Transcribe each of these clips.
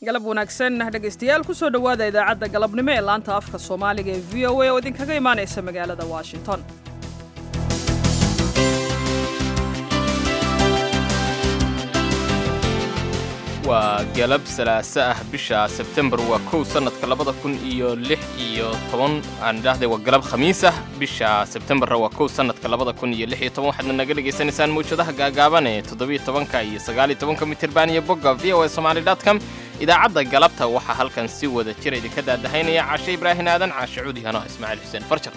galab wanaagsan dhegaystayaal kusoo dhowaada idaacadda galabnimo ee laanta afka soomaaliga ee v o a oo idinkaga imaanaysa magaalada washington waa galab salaaso ah bisha sebtembar waa kow sannadka labada kun iyo lix iyo toban aan idhaahday waa galab khamiis ah bisha sebtembarra waa kow sannadka labada kun iyo lix iyo toban waxaadna naga dhagaysanaysaan mawjadaha gaagaaban ee toddobiyo tobanka iyo sagaaliyo tobanka mitirban iyo bogga v o a somali com idaacadda galabta waxaa halkan si wada jira idinka daadahaynaya caashe ibraahin aadan caashe cuudi hano ismaaciil xuseen farjar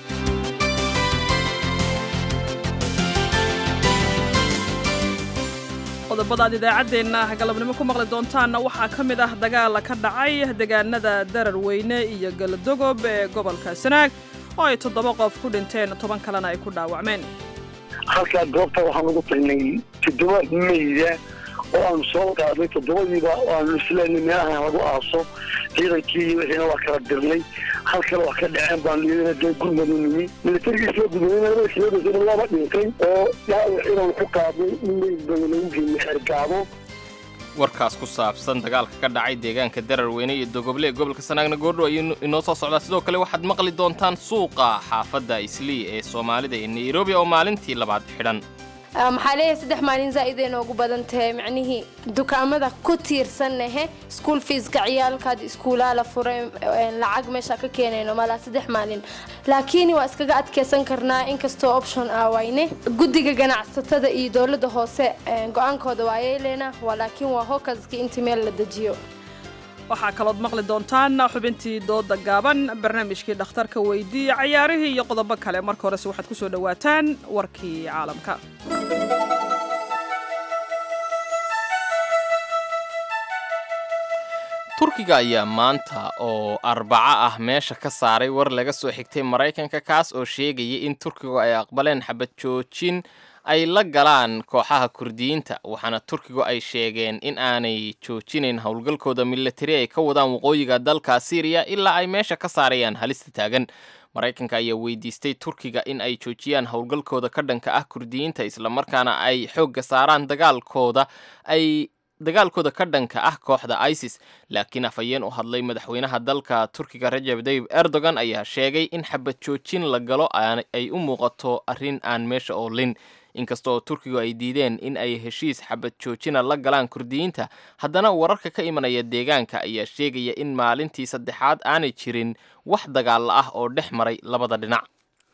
qodobada aad idaacaddeenna galabnimo ku maqli doontaanna waxaa ka mid ah dagaala ka dhacay deegaanada dararweyne iyo galadogob ee gobolka sanaag oo ay toddoba qof ku dhinteen toban kalena ay ku dhaawacmeen halkaa goobta waxaan ugu tagnay toddoba meyda oo aanu soo qaaday toddobadiiba oo aanu isleenay meelahan lagu aaso ciidankii iyo wixiina waa kala dirnay hal kale wax ka dhaceen baanu iyadana dee gurmadu nimi militarigii soo gudbay labada kilomitr laba dhintay oo dhaawac inaan ku qaadnay in meyd badan lagu geeyey xergaabo warkaas ku saabsan dagaalka ka dhacay deegaanka dararweyne iyo dogoble ee gobolka sanaagna goordhow ayuu inoo soo socdaa sidoo kale waxaad maqli doontaan suuqa xaafadda islii ee soomaalida ee nairobi oo maalintii labaad xidhan maxaa leeyahay saddex maalin zaa'ida inoogu badan tahay macnihii dukaamada ku tiirsannahe school feeska ciyaalkaad iskuulaa la furay lacag meesha ka keenayno malaa saddex maalin laakiin waa iskaga adkeysan karnaa inkastoo option ah wayne guddiga ganacsatada iyo dowladda hoose go-aankooda waa yeeleyna laakiin waa hokaskii intii meel la dejiyo waxaa kalood maqli doontaan xubintii dooda gaaban barnaamijkii dhakhtarka weydiiya cayaarihii iyo qodobo kale marka horese waxaad ku soo dhowaataan warkii caalamka turkiga ayaa maanta oo arbaco ah meesha ka saaray war laga soo xigtay maraykanka kaas oo sheegaya in turkigu ay aqbaleen xabad joojin ay la galaan kooxaha kurdiyiinta waxaana turkigu ay sheegeen in aanay joojinayn howlgalkooda milatari ay ka wadaan waqooyiga dalka siiriya ilaa ay meesha ka saarayaan halista taagan maraykanka ayaa weydiistay turkiga in ay joojiyaan howlgalkooda ka dhanka ah kurdiyiinta islamarkaana ay xoogga saaraan dagaalkooda ay dagaalkooda ka dhanka ah kooxda isis laakiin afhayeen u hadlay madaxweynaha dalka turkiga rajab dayib erdogan ayaa sheegay in xabad joojin la galo ay u muuqato arrin aan meesha oolin inkasta oo turkigu ay diideen in ay heshiis xabad joojina la galaan kurdiyiinta haddana wararka ka imanaya deegaanka ayaa sheegaya in maalintii saddexaad aanay jirin wax dagaalla ah oo dhex maray labada dhinac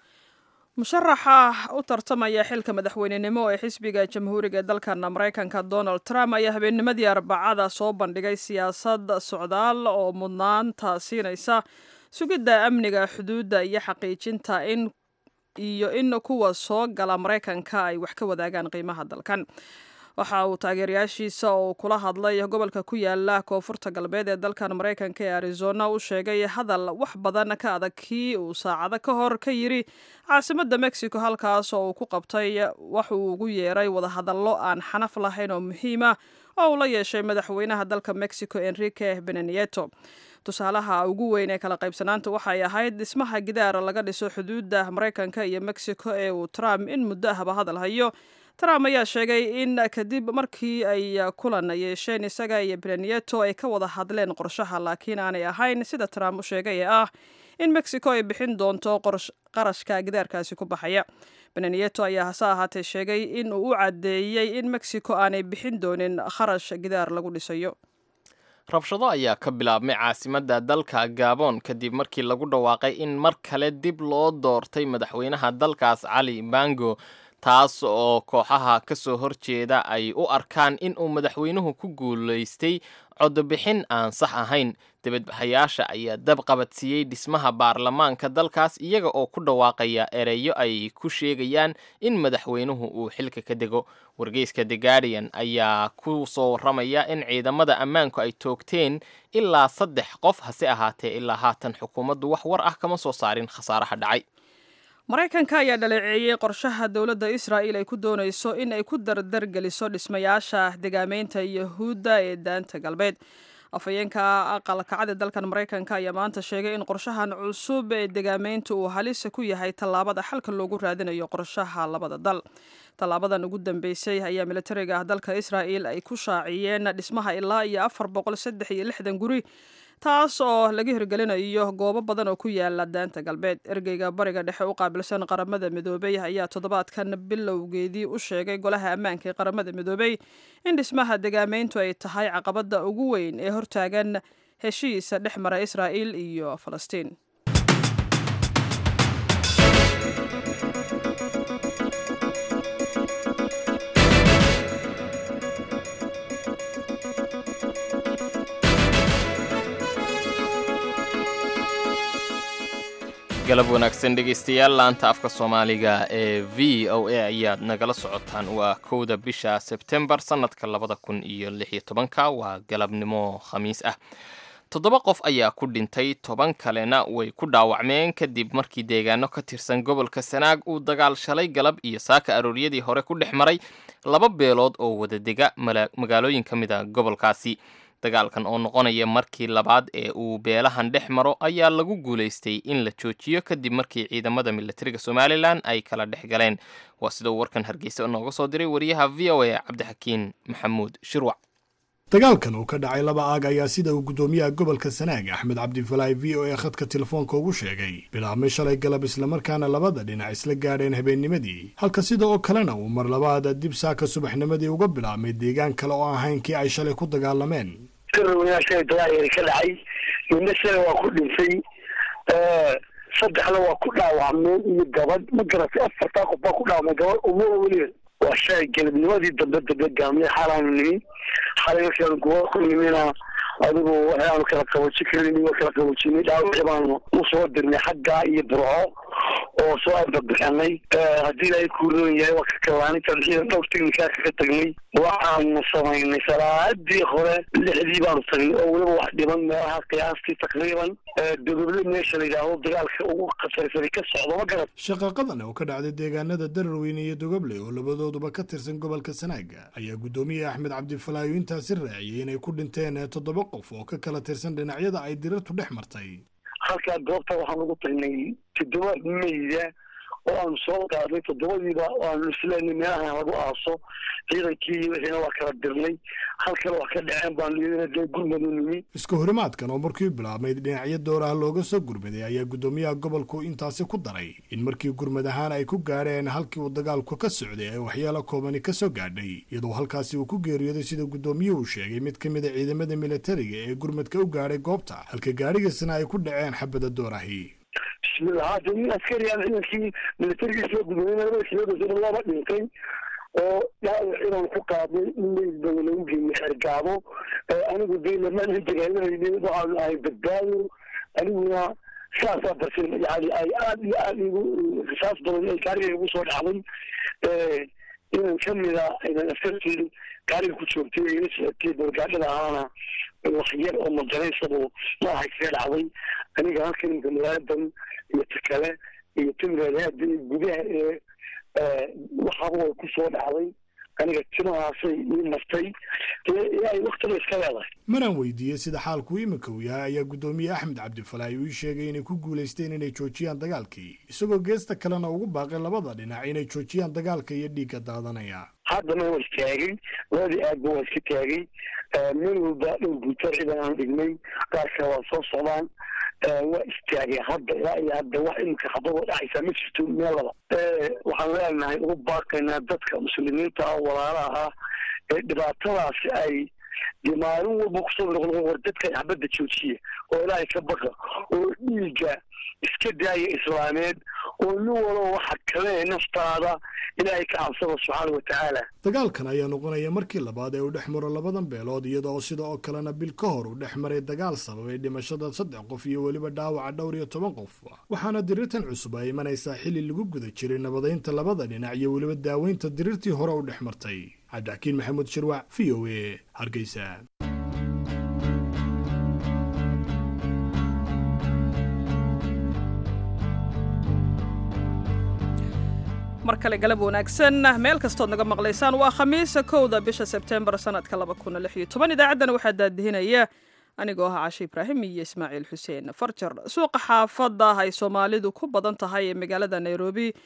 musharaxa u tartamaya xilka madaxweynenimo ee xisbiga jamhuuriga ee dalkan maraykanka donald trump ayaa habeennimadii arbacada soo bandhigay siyaasad socdaal oo mudnaanta siinaysa sugidda amniga xuduudda iyo xaqiijinta in iyo in kuwa soo gala maraykanka ay wax ka wadaagaan qiimaha dalkan waxa uu taageerayaashiisa oo kula hadlay gobolka ku yaala koonfurta galbeed ee dalkan maraykanka ee arizona u sheegay hadal wax badan ka adag kii uu saacado ka hor ka yiri caasimadda mexico halkaas oo uu ku qabtay wax uu ugu yeeray wadahadallo aan xanaf lahayn oo muhiim ah oo uu la yeeshay madaxweynaha dalka mexico enrique benenieto tusaalaha ugu weyn ee kala qaybsanaanta waxay ahayd dhismaha gidaara laga dhiso xuduudda maraykanka iyo mexico ee uu trump in muddo ahba hadal hayo trump ayaa sheegay in kadib markii ay kulan yeesheen isaga iyo benenieto ay ka wada hadleen qorshaha laakiin aanay ahayn sida trump u sheegay ee ah in mexico ay bixin doonto qarashka gidaarkaasi ku baxaya benenieto ayaa hase ahaatee sheegay in uu u caddeeyey in mexico aanay bixin doonin kharash gidaar lagu dhisayo rabshado ayaa ka bilaabmay caasimadda dalka gabon kadib markii lagu dhawaaqay in mar kale dib loo doortay madaxweynaha dalkaas cali bango taas oo kooxaha ka soo horjeeda ay u arkaan in uu madaxweynuhu ku guulaystay codobixin aan sax ahayn dibadbaxayaasha ayaa dab qabadsiiyey dhismaha baarlamaanka dalkaas iyaga oo ku dhawaaqaya ereyo ay ku sheegayaan in madaxweynuhu uu xilka ka dego wargeyska the guardian ayaa ku soo warramaya in ciidamada ammaanku ay toogteen ilaa saddex qof hase ahaatee ilaa haatan xukuumaddu wax war ah kama soo saarin khasaaraha dhacay maraykanka ayaa dhaleeceeyey qorshaha dowladda israa'il ay ku doonayso in ay ku dardargeliso dhismayaasha degaamaynta yahuudda ee daanta galbeed afhayeenka aqalkacada dalkan maraykanka ayaa maanta sheegay in qorshahan cusub ee degaamaynta uu halisa ku yahay tallaabada xalka loogu raadinayo qorshaha labada dal tallaabadan ugu dambeysay ayaa militariga ah dalka israa'il ay ku shaaciyeen dhismaha ilaa iyo afar boqol saddex iyo lixdan guri taas oo laga hirgelinayo goobo badan oo ku yaala daanta galbeed ergeyga bariga dhexe u qaabilsan qaramada midoobey ayaa toddobaadkan bilowgeedii u sheegay golaha ammaanka ee qaramada midoobey in dhismaha degaameyntu ay tahay caqabada ugu weyn ee hortaagan heshiisa dhex mara israa'il iyo falastiin galab wanaagsan dhegaystayaal laanta afka soomaaliga ee v o a ayaad nagala socotaan waa kowda bisha sebtembar sannadka labada kun iyo lix iyo tobanka waa galabnimo khamiis ah toddoba qof ayaa ku dhintay toban kalena way ku dhaawacmeen kadib markii deegaano ka tirsan gobolka sanaag uu dagaal shalay galab iyo saaka arooryadii hore ku dhex maray laba beelood oo wadadega magaalooyin ka mid a gobolkaasi dagaalkan oo noqonaya markii labaad ee uu beelahan dhex maro ayaa lagu guulaystay in la joojiyo kadib markii ciidamada militariga somalilan ay kala dhex galeen waa sida uu warkan hargeysa nooga soo diray wariyaha v o a cabdixakiin maxamuud shirwac dagaalkan uu ka dhacay laba aag ayaa sida uu guddoomiyaha gobolka sanaag axmed cabdifalaahi v o a khadka telefoonka ugu sheegay bilaabmay shalay galab islamarkaana labada dhinac isla gaadheen habeennimadii halka sida oo kalena uu mar labaada dib saaka subaxnimadii uga bilaabmay deegaan kale oo ahayn kii ay shalay ku dagaalameen shalay dagaal ka dhacay midna shalay waa ku dhintay saddexna waa ku dhaawacmeen iyo gabadh ma garatay afartaa qof baa ku dhaawamay gabadh uma weliba waa shalay galabnimadii dambe dambe gaamiyay xaalaanu nimi xalay markaanu gobo ku nimina adigu waxaanu kala qaboojin karin waa kala qaboojinay dhaawacii baanu usoo dirnay xaggaa iyo burco oo soo arbabixinay haddii ilaahay kuu roon yahay waa ka kabaanay tarxiidan dhowr teknikaa kaga tagnay waxaanu samaynay salaadii hore lixdii baanu tagnay oo weliba wax dhiman meelaha qiyaastii taqriiban dodoble meesha la yidhaahdo dagaalka ugu khatarsanay ka socdo ma garat shaqaqadan oo ka dhacday deegaanada dararweyne iyo dogoble oo labadooduba ka tirsan gobolka sanaaga ayaa guddoomiye axmed cabdifalaayo intaasi raaciyey inay ku dhinteen toddoba qof oo ka kala tirsan dhinacyada ay dirartu dhex martay halkaa goobta waxaan ugu tagnay toddoba meyda oo aanu soo qaadnay toddobadiiba aanu isleenay meelaha lagu aaso ciidankii wixiina waa kala dirnay halkale wax ka dhaceen baanu iyadana dee gurmadu nimi iska horimaadkan oo markii bilaabmay dhinacyo dooraha looga soo gurmaday ayaa guddoomiyaha gobolku intaasi ku daray in markii gurmad ahaan ay ku gaadheen halkii uu dagaalku ka socday ay waxyaalo koobani ka soo gaadhay iyadoo halkaasi uu ku geeriyooday sida guddoomiyuhu sheegay mid ka mid a ciidamada militariga ee gurmadka u gaadhay goobta halka gaadhigiisna ay ku dhaceen xabada doorahi bismillah hade nin askariyan ciidankii militariga soo gudooyay labada kiloodasina laba dhintay oo dhaawac inaan ku qaadnay in meydbaa lagu geeyey xergaabo anigu de lamaan dagaalanayna waxaanu ahay badbaado aniguna saasaa darsin yani ay aad iyo aad igu risaas badan ay gaariga igu soo dhacday inan kamida inan askartii gaariga ku joogtay ila socotay balgaadhada ahaana wax yar oo majanaysabu maaha kaga dhacday aniga halkan imka magaaladdan iyo ta kale iyo timreedaada iyo gudaha ee waxaba way ku soo dhacday aniga timahaasay ii martay ay waktiba iska leedahay maraan weydiiyey sida xaalku iminka uu yahay ayaa guddoomiye axmed cabdifalaahi uu ii sheegay inay ku guulaysteen inay joojiyaan dagaalkii isagoo geesta kalena ugu baaqay labada dhinac inay joojiyaan dagaalka iyo dhiigga daadanaya haddana waa istaagay labadii aadba waa iska taagay meel walba dhul guutar ciidan aan dhignay qaarka waa soo socdaan waa istaagay hadda ilaa iyo hadda wax iminka habadoo dhacaysaa ma jirto meel laba waxaan leenahay ugu baaqaynaa dadka muslimiinta ah walaalaha ah ee dhibaatadaasi ay dee maalin walba kusoo noqnoqon war dadka xabadda joojiya oo ilaahay ka baqa oo dhiigga iska daaya islaameed oo nin walo waxa kale naftaada ilaahay ka cabsada subxaana wa tacaala dagaalkan ayaa noqonaya markii labaad ee uu dhex maro labadan beelood iyadoo sida oo kalena bil ka hor uu dhex maray dagaal sababay dhimashada saddex qof iyo weliba dhaawaca dhowr iyo toban qof waxaana dirirtan cusub ay imanaysaa xilli lagu guda jiray nabadaynta labada dhinac iyo weliba daaweynta dirirtii hore u dhex martay cabdixakiin maxamuud shirwac v o a hargeysa mar kale galab wanaagsan meel kastood naga maqlaysaan waa khamiisa kowda bisha sebtembar sanadka laba kun lix iyo toban idaacaddana waxaa daadihinaya anigoo ah cashe ibraahim iyo ismaaciil xuseen farjar suuqa xaafadda ay soomaalidu ku badan tahay ee magaalada nairobi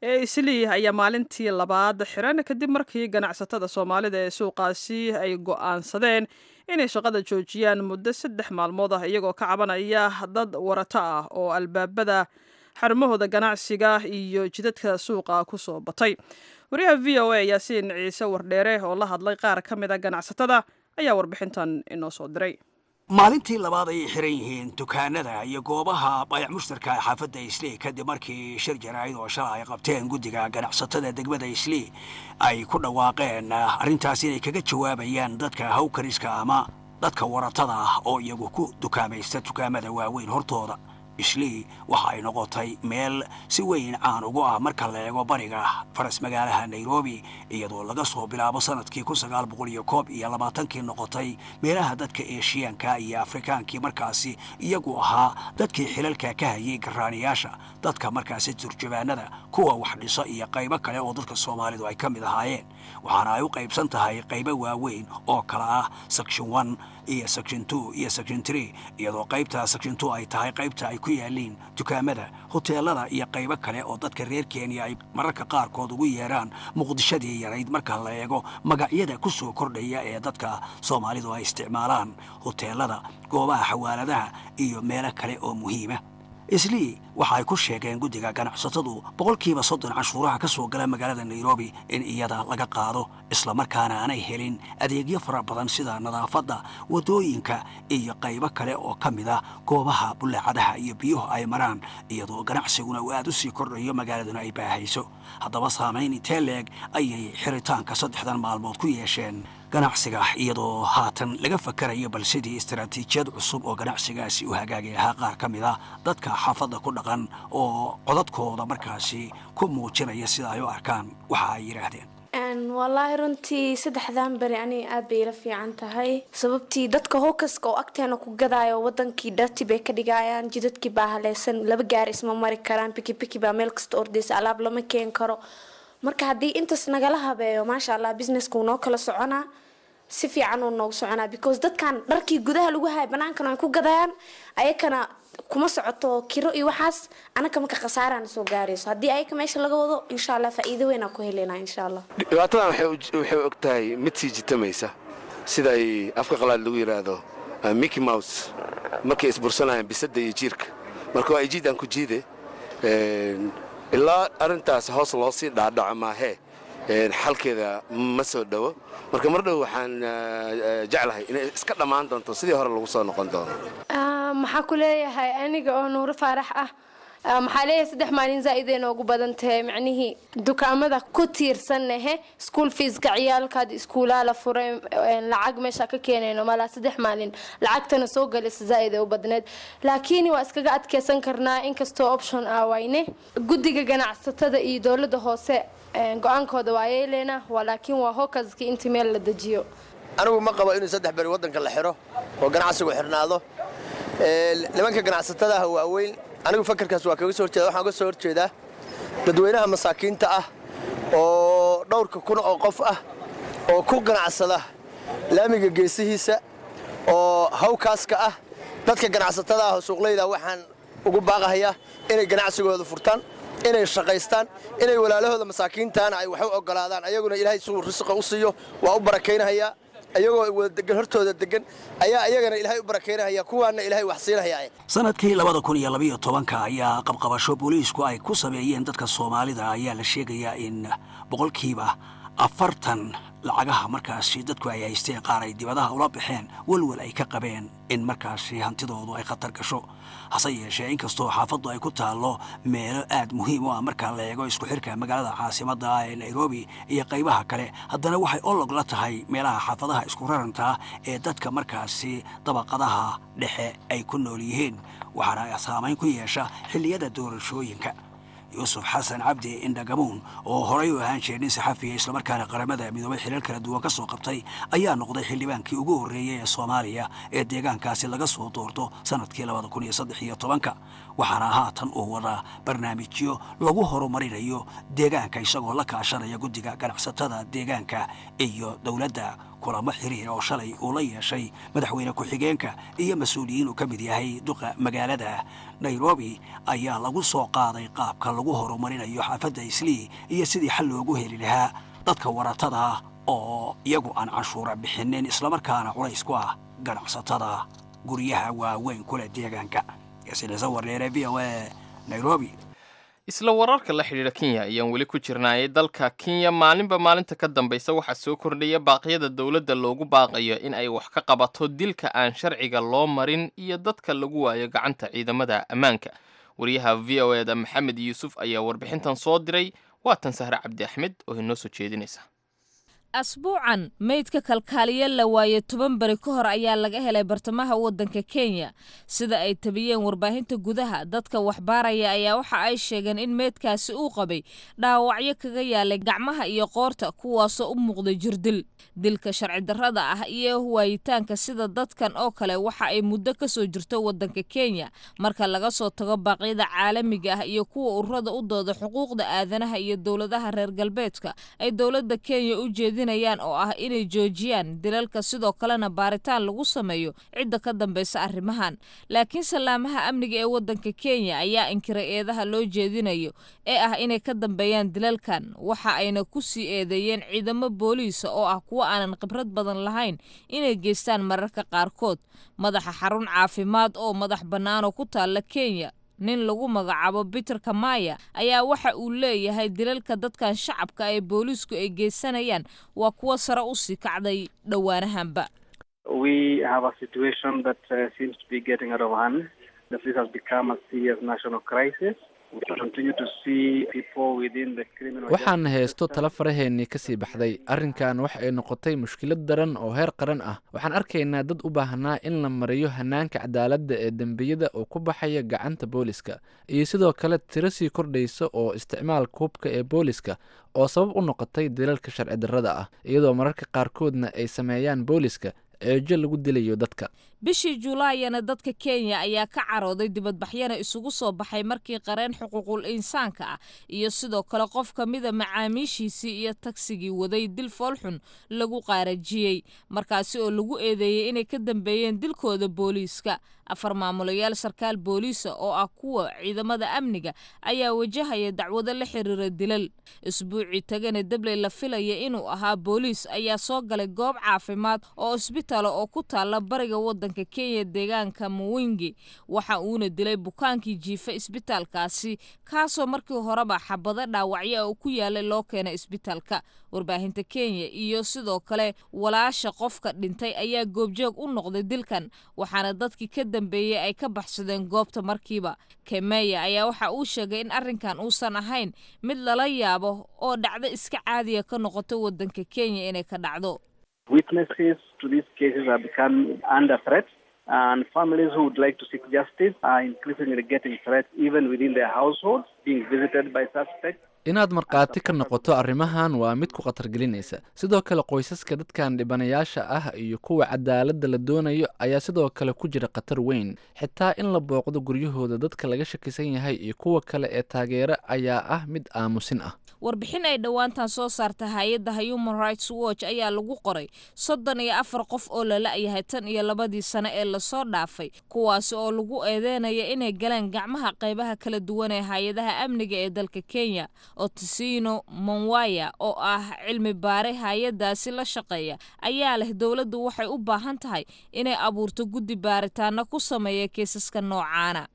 ee islii ayaa maalintii labaad xiran kadib markii ganacsatada soomaalida ee suuqaasi ay go'aansadeen inay shaqada joojiyaan muddo saddex maalmood ah iyagoo ka cabanaya dad warato ah oo albaabada xarumahooda ganacsiga iyo jidadka suuqa ku soo batay wariyaha v o a yaasiin ciise wardheere oo la hadlay qaar ka mid a ganacsatada ayaa warbixintan inoo soo diray maalintii labaad ayay xiran yihiin dukaanada iyo goobaha bayac mushtarka xaafadda islii kadib markii shir jaraa'id oo shala ay qabteen guddiga ganacsatada degmada islii ay ku dhawaaqeen arrintaas inay kaga jawaabayaan dadka hawkariska ama dadka waratada ah oo iyagu ku dukaamaysta dukaamada waaweyn hortooda islii waxa ay noqotay meel si weyn caan ugu ah marka la eego bariga faras magaalaha nairobi iyadoo laga soo bilaabo sanadkii kun sagaal boqol iyo koob iyo labaatankii noqotay meelaha dadka eeshiyaanka iyo afrikaankii markaasi iyagu ahaa dadkii xilalka ka hayay garaaniyaasha dadka markaasi turjubaanada kuwa wax dhiso iyo qaybo kale oo dadka soomaalidu ay ka mid ahaayeen waxaana ay u qaybsan tahay qaybo waaweyn oo kala ah section one iyo section two iyo section three iyadoo qaybta section two ay tahay qaybta ay ku yaaliin dukaamada hoteelada iyo qaybo kale oo dadka reer kenya ay mararka qaarkood ugu yeeraan muqdishadii yarayd marka la eego magacyada ku soo kordhaya ee dadka soomaalidu ay isticmaalaan hoteelada goobaha xawaaladaha iyo meelo kale oo muhiima islii waxa ay ku sheegeen guddiga ganacsatadu boqolkiiba soddon canshuuraha ka soo gala magaalada nairobi in iyada laga qaado islamarkaana aanay helin adeegyo fara badan sida nadaafadda waddooyinka iyo qaybo kale oo ka mid ah goobaha bullaacadaha iyo biyuhu ay maraan iyadoo ganacsiguna uu aad u sii kordhayo magaaladuna ay baahayso haddaba saamayn intee leeg ayay xiritaanka saddexdan maalmood ku yeesheen ganacsiga iyadoo haatan laga fakarayo bal sidii istaraatiijiyad cusub oo ganacsigaasi u hagaagi lahaa qaar ka mid ah dadka xaafadda ku dhaqan oo codadkooda markaasi ku muujinaya sida ay u arkaan waxa ay yidhaahdeen wallaahi runtii saddexdan beri aniga aad bay ila fiican tahay sababtii dadka howkaska oo agteena ku gadaayo wadankii dhati bay ka dhigayaan jidadkii baa haleysan laba gaari isma mari karaan bikibiki baa meel kasta ordaysa alaab lama keen karo marka haddii intaas nagala habeeyo maasha allah businesska wuu noo kala soconaa si fiican uu noogu soconaa because dadkan dharkii gudaha lagu haya banaankan ay ku gadayaan ayakana kuma socoto kiro iyo waxaas anaka marka khasaarana soo gaarayso haddii ayaka meesha laga wado insha allah faa'iido weynaa ku helena insha allah dhibaatadan waxay og tahay mid sii jitamaysa sida ay afka qalaad lagu yidhaahdo mickey mouse markay isbursanayaan bisadda iyo jiirka marka waa jiid aan ku jiide ilaa arrintaas hoos loo sii dhaadhaco maahee xalkeeda ma soo dhowo marka mar dhow waxaan jeclahay inay iska dhammaan doonto sidii hore lagu soo noqon doono maxaa ku leeyahay aniga oo nuuro faarax ah maxaa leeyahay saddex maalin zaa'iday noogu badan tahay macnihii dukaamada ku tiirsannahe school feeska ciyaalkaad iskuulaa la furay lacag meesha ka keenayno malaa saddex maalin lacagtana soo galaysa zaa'id u badneed laakiin waa iskaga adkeysan karnaa inkastoo option ah wayne guddiga ganacsatada iyo dowladda hoose go-aankooda waa yeeleena laakiin waa hokaskii intii meel la dejiyo anigu ma qabo inuu saddex beri waddanka la xidho oo ganacsigu xidhnaado nimanka ganacsatadaha waaweyn anigu fakarkaas waa kaga soo horjeeda waxaan uga soo horjeedaa dadweynaha masaakiinta ah oo dhowrka kun oo qof ah oo ku ganacsada laamiga geesihiisa oo hawkaaska ah dadka ganacsatada ah oo suuqlayda waxaan ugu baaqahayaa inay ganacsigooda furtaan inay shaqaystaan inay walaalahooda masaakiintaana ay wax u ogolaadaan ayaguna ilaahay suu risqa u siiyo waa u barakaynahayaa ayagoo wada degan hortooda degan ayaa ayagana ilaahay u barakaynahaya kuwaana ilaahay wax siinahaya sanadkii labada kun iyo labayo tobanka ayaa qabqabasho booliisku ay ku sameeyeen dadka soomaalida ayaa la sheegayaa in boqolkiiba afartan lacagaha markaasi dadku ay haysteen qaar ay dibadaha ula baxeen welwel ay ka qabeen in markaasi hantidoodu ay khatar gasho hase yeeshee inkastoo xaafaddu ay ku taallo meelo aad muhiim u ah marka la eego isku xirka magaalada caasimadda ah ee nairobi iyo qaybaha kale haddana waxay olog la tahay meelaha xaafadaha isku rarantaa ee dadka markaasi dabaqadaha dhexe ay ku nool yihiin waxaana saamayn ku yeesha xilliyada doorashooyinka yuusuf xasan cabdi indhagamuun oo horay u ahaan jiray nin saxafiya islamarkaana qaramada midoobay xilal kala duwan ka soo qabtay ayaa noqday xildhibaankii ugu horreeyey ee soomaaliya ee deegaankaasi laga soo doorto sannadkii labada kun iyo saddex iyo tobanka waxaana haatan uu wadaa barnaamijyo lagu horumarinayo deegaanka isagoo la kaashanaya guddiga ganacsatada deegaanka iyo dowladda kulamo xiriir oo shalay uu la yeeshay madaxweyne ku-xigeenka iyo mas-uuliyiin uu ka mid yahay duqa magaalada nairobi ayaa lagu soo qaaday qaabka lagu horumarinayo xaafadda islii iyo sidii xal loogu heli lahaa dadka waratada oo iyagu aan canshuura bixinin islamarkaana culays ku ah ganacsatada guryaha waaweyn kule deegaanka yasilisa warneere v o a nairobi isla wararka la xidhiidha kenya ayaan weli ku jirnaayay dalka kenya maalinba maalinta ka dambaysa waxaa soo kordhaya baaqyada dowladda loogu baaqayo in ay wax ka qabato dilka aan sharciga loo marin iyo dadka lagu waayo gacanta ciidamada ammaanka wariyaha v o eda maxamed yuusuf ayaa warbixintan soo diray waatan sahre cabdi axmed oo inoo soo jeedinaysa asbuucan meydka kalkaaliye la waaye toban beri ka hor ayaa laga helay bartamaha waddanka kenya sida ay tabiyeen warbaahinta gudaha dadka waxbaaraya ayaa waxa ay sheegeen in meydkaasi uu qabay dhaawacyo kaga yaalay gacmaha iyo qoorta kuwaasoo u muuqday jirdil dilka sharci darrada ah iyo waayitaanka sida dadkan oo kale waxa ay muddo ka soo jirto waddanka kenya marka laga soo tago baaqyada caalamiga ah iyo kuwa ururada u dooda xuquuqda aadanaha iyo dowladaha reer galbeedka ay dowladda kenya u jeedin oo ah inay joojiyaan dilalka sidoo kalena baaritaan lagu sameeyo cidda ka dambaysa arrimahan laakiin salaamaha amniga ee waddanka kenya ayaa inkiray eedaha loo jeedinayo ee ah inay ka dambeeyaan dilalkan waxa ayna ku sii eedeeyeen ciidamo booliisa oo ah kuwo aanan khibrad badan lahayn inay geystaan mararka qaarkood madaxa xarun caafimaad oo madax bannaan oo ku taalla kenya nin lagu magacaabo biter kamaya ayaa waxa uu leeyahay dilalka dadkan shacabka ee booliisku ay geysanayaan waa kuwo sare u sii kacday dhowaanahanba waxaana haysto tala faraheennii ka sii baxday arrinkan waxa ay noqotay mushkilad daran oo heer qaran ah waxaan arkaynaa dad u baahnaa in la mariyo hanaanka cadaaladda ee dembiyada oo ku baxaya gacanta booliska iyo sidoo kale tiro sii kordhaysa oo isticmaalka hubka ee booliska oo sabab u noqotay dilalka sharci darrada ah iyadoo mararka qaarkoodna ay sameeyaan booliska ceejo lagu dilayo dadka bishii julaayana dadka kenya ayaa ka carooday dibadbaxyana isugu soo baxay markii qareen xuquuqul insaanka ah iyo sidoo kale qof ka mida macaamiishiisii iyo tagsigii waday dil foolxun lagu qaarajiyey markaasi oo lagu eedeeyey inay ka dambeeyeen dilkooda booliiska afar maamulayaal sarkaal booliisa oo ah kuwa ciidamada amniga ayaa wajahaya dacwado la xiriira dilal isbuucii tagana debley la filaya inuu ahaa booliis ayaa soo galay goob caafimaad oo isbitaala oo ku taalla bariga waddanka kenya deegaanka muwingi waxa uuna dilay bukaankii jiifa isbitaalkaasi kaasoo markii horeba xabado dhaawacyo oo ku yaalay loo keenay isbitaalka warbaahinta kenya iyo sidoo kale walaasha qofka dhintay ayaa goobjoog u noqday dilkan waxaana dadkii ka dambeeyey ay ka baxsadeen goobta markiiba kemeya ayaa waxa uu sheegay in arrinkan uusan ahayn mid lala yaabo oo dhacdo iska caadiya ka noqoto waddanka kenya inay ka dhacdo Witnesses to these cases are becoming under threat, and families who would like to seek justice are increasingly getting threats even within their households, being visited by suspects. inaad markhaati ka noqoto arrimahan waa mid ku khatar gelinaysa sidoo kale qoysaska dadkan dhibanayaasha ah iyo kuwa cadaaladda la doonayo ayaa sidoo kale ku jira khatar weyn xitaa in la booqdo guryahooda dadka laga shakisan yahay iyo kuwa kale ee taageero ayaa ah mid aamusin ah warbixin ay dhowaantan soo saarta hay-adda human rights watch ayaa lagu qoray soddon iyo afar qof oo la la-yahay tan iyo labadii sano ee lasoo dhaafay kuwaasi oo lagu eedeynaya inay galeen gacmaha qaybaha kala duwan ee hay-adaha amniga ee dalka kenya otisino monwaya oo ah cilmi baare hay-adaasi la shaqeeya ayaa leh dowladdu waxay u baahan tahay inay abuurto guddi baaritaano ku sameeya kiisaska noocaana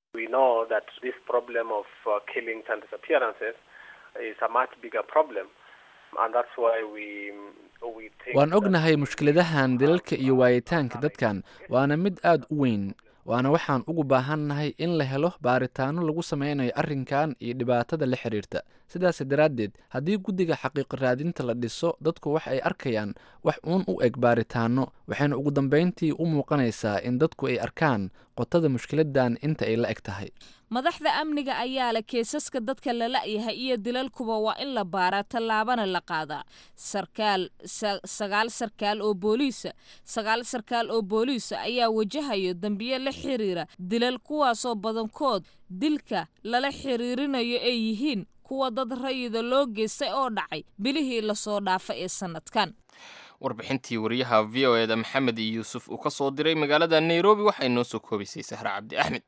waan ognahay mushkiladahan dilalka iyo waayitaanka dadkan waana mid aad u weyn waana waxaan ugu baahannahay in la helo baaritaano lagu sameynayo arrinkan iyo dhibaatada la xiriirta sidaas daraaddeed haddii guddiga xaqiiqo raadinta la dhiso dadku wax ay arkayaan wax uun u eg baaritaano waxayna ugu dambayntii u muuqanaysaa in dadku ay arkaan qotada mushkiladan inta ay la eg tahay madaxda amniga ayaa leh keesaska dadka la la-yahay iyo dilalkuba waa in la baaraa tallaabana la qaadaa sarkaal sagaal sarkaal oo booliisa sagaal sarkaal oo booliisa ayaa wajahayo dambiyo la xiriira dilal kuwaasoo badankood dilka lala xiriirinayo ay yihiin kuwa dad rayida loo geystay oo dhacay bilihii lasoo dhaafa ee sanadkan warbixintii wariyaha v o eda maxamed yuusuf uu ka soo diray magaalada nairobi waxay noo soo koobaysay sahre cabdi axmed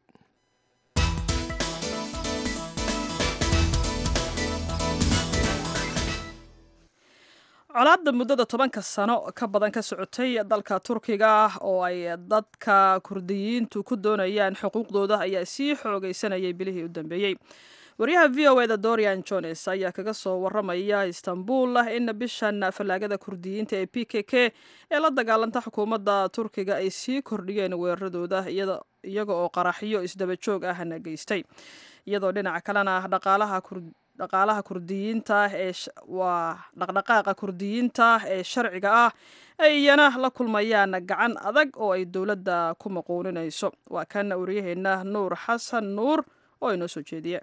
colaadda muddada tobanka sano ka badan ka socotay dalka turkiga oo ay dadka kurdiyiintu ku doonayaan xuquuqdooda ayaa sii xoogaysanayay bilihii u dambeeyey waryaha v o eda dorian jones ayaa kaga soo waramaya istanbul in bishan fallaagada kurdiyiinta ee p k k ee la dagaalanta xukuumadda turkiga ay sii kordhiyeen weeraradooda iyaga oo qaraxyo isdaba joog ahna geystay iyadoo dhinaca kalena dhaqaalaha dhaqaalaha kurdiyiinta ee waa dhaqdhaqaaqa kurdiyiinta ee sharciga ah ay iyana la kulmayaan gacan adag oo ay dowladda ku maquuninayso waa kan waryaheena nuur xasan nuur oo inoo soo jeediya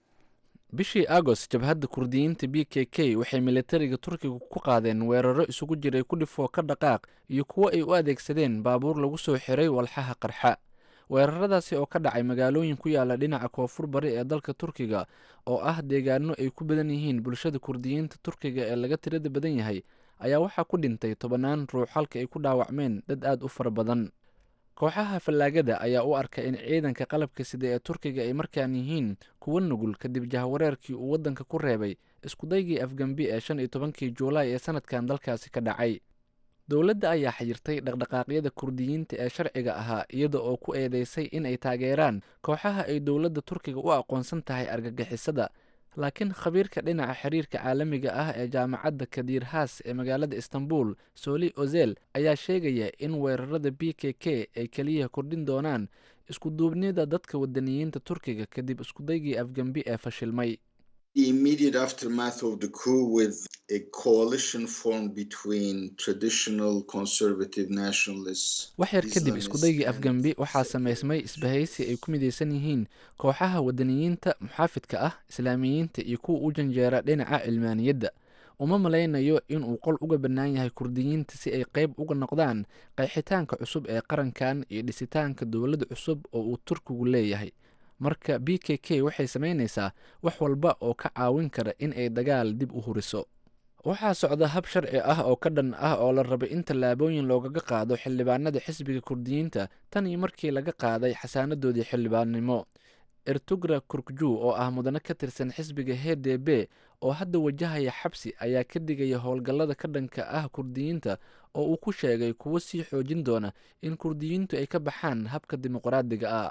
bishii agost jabhadda kurdiyiinta b k k waxay militariga turkiga ku qaadeen weeraro isugu jiray ku dhifoo ka dhaqaaq iyo kuwo ay u adeegsadeen baabuur lagu soo xiray walxaha qarxa weeraradaasi oo ka dhacay magaalooyin ku yaala dhinaca koonfur bari ee dalka turkiga oo ah deegaano ay ku badan yihiin bulshada kurdiyiinta turkiga ee laga tirada badan yahay ayaa waxaa ku dhintay tobannaan ruux halka ay ku dhaawacmeen dad aada u fara badan kooxaha fallaagada ayaa u arka in ciidanka qalabka sida ee turkiga ay markaan yihiin kuwo nugul kadib jahwareerkii uu waddanka ku reebay iskudaygii afgambi ee shan iyo tobankii juulaay ee sanadkan dalkaasi ka dhacay dowladda ayaa xayirtay dhaqdhaqaaqyada kurdiyiinta ee sharciga ahaa iyada oo ku eedeysay in ay taageeraan kooxaha ay dowladda turkiga u aqoonsan tahay argagixisada laakiin khabiirka dhinaca xiriirka caalamiga ah ee jaamacadda kadiir haas ee magaalada istanbul soli ozel ayaa sheegaya in weerarada b k k ay keliya kordhin doonaan iskuduubnida dadka wadaniyiinta turkiga kadib iskudaygii afgambi ee fashilmay The immediate aftermath of the coup with a coalition formed between traditional conservative nationalists. wax yar kadib iskudaygii afgambi waxaa samaysmay isbahaysi ay ku midaysan yihiin kooxaha wadaniyiinta muxaafidka ah islaamiyiinta iyo kuwa u janjeera dhinaca cilmaaniyadda uma malaynayo inuu qol uga bannaan yahay kurdiyiinta si ay qayb uga noqdaan qeexitaanka cusub ee qarankan iyo dhisitaanka dowlad cusub oo uu turkigu leeyahay marka b k k waxay samaynaysaa wax walba oo ka caawin kara in ay dagaal dib u huriso waxaa socda hab sharci ah oo ka dhan ah oo la rabay in tallaabooyin loogaga qaado xildhibaanada xisbiga kurdiyiinta tan iyo markii laga qaaday xasaanadoodii xildhibaannimo ertugra kurkju oo ah mudane ka tirsan xisbiga h d b oo hadda wajahaya xabsi ayaa ka digaya howlgallada ka dhanka ah kurdiyiinta oo uu ku sheegay kuwo sii xoojin doona in kurdiyiintu ay ka baxaan habka dimuqraadiga ah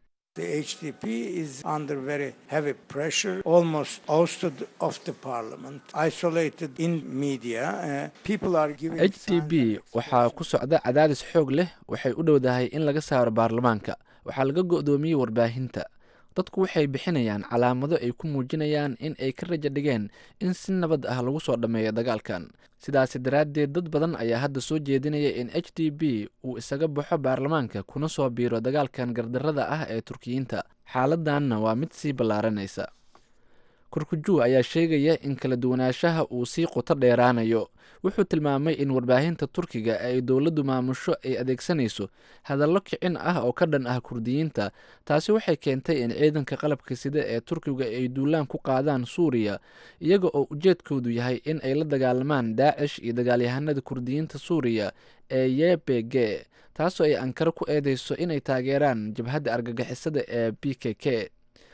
The HDP is under very heavy pressure, almost ousted off the parliament, isolated in media. Uh, people are giving h t b waxaa ku socda cadaadis xoog leh waxay u dhowdahay in laga saaro baarlamaanka waxaa laga go'doomiyey warbaahinta dadku waxay bixinayaan calaamado ay ku muujinayaan in ay ka rajo dhigeen in si nabad ah lagu soo dhammeeyo dagaalkan sidaasi daraaddeed dad badan ayaa hadda soo jeedinaya in h d b uu isaga baxo baarlamaanka kuna soo biiro dagaalkan gardarrada ah ee turkiyiinta xaaladanna waa mid sii ballaaranaysa kurkuju ayaa sheegaya in kala duwanaanshaha uu sii qoto dheeraanayo wuxuu tilmaamay in warbaahinta turkiga ay dowladdu maamusho ay adeegsanayso hadallo kicin ah oo ka dhan ah kurdiyiinta taasi waxay keentay in ciidanka qalabka sida ee turkiga ay duulaan ku qaadaan suuriya iyaga oo ujeedkoodu yahay in ay la dagaalamaan daacish iyo dagaalyahanada kurdiyiinta suuriya ee y b g taasoo ay ankaro ku eedeyso inay taageeraan jabhadda argagixisada ee b k k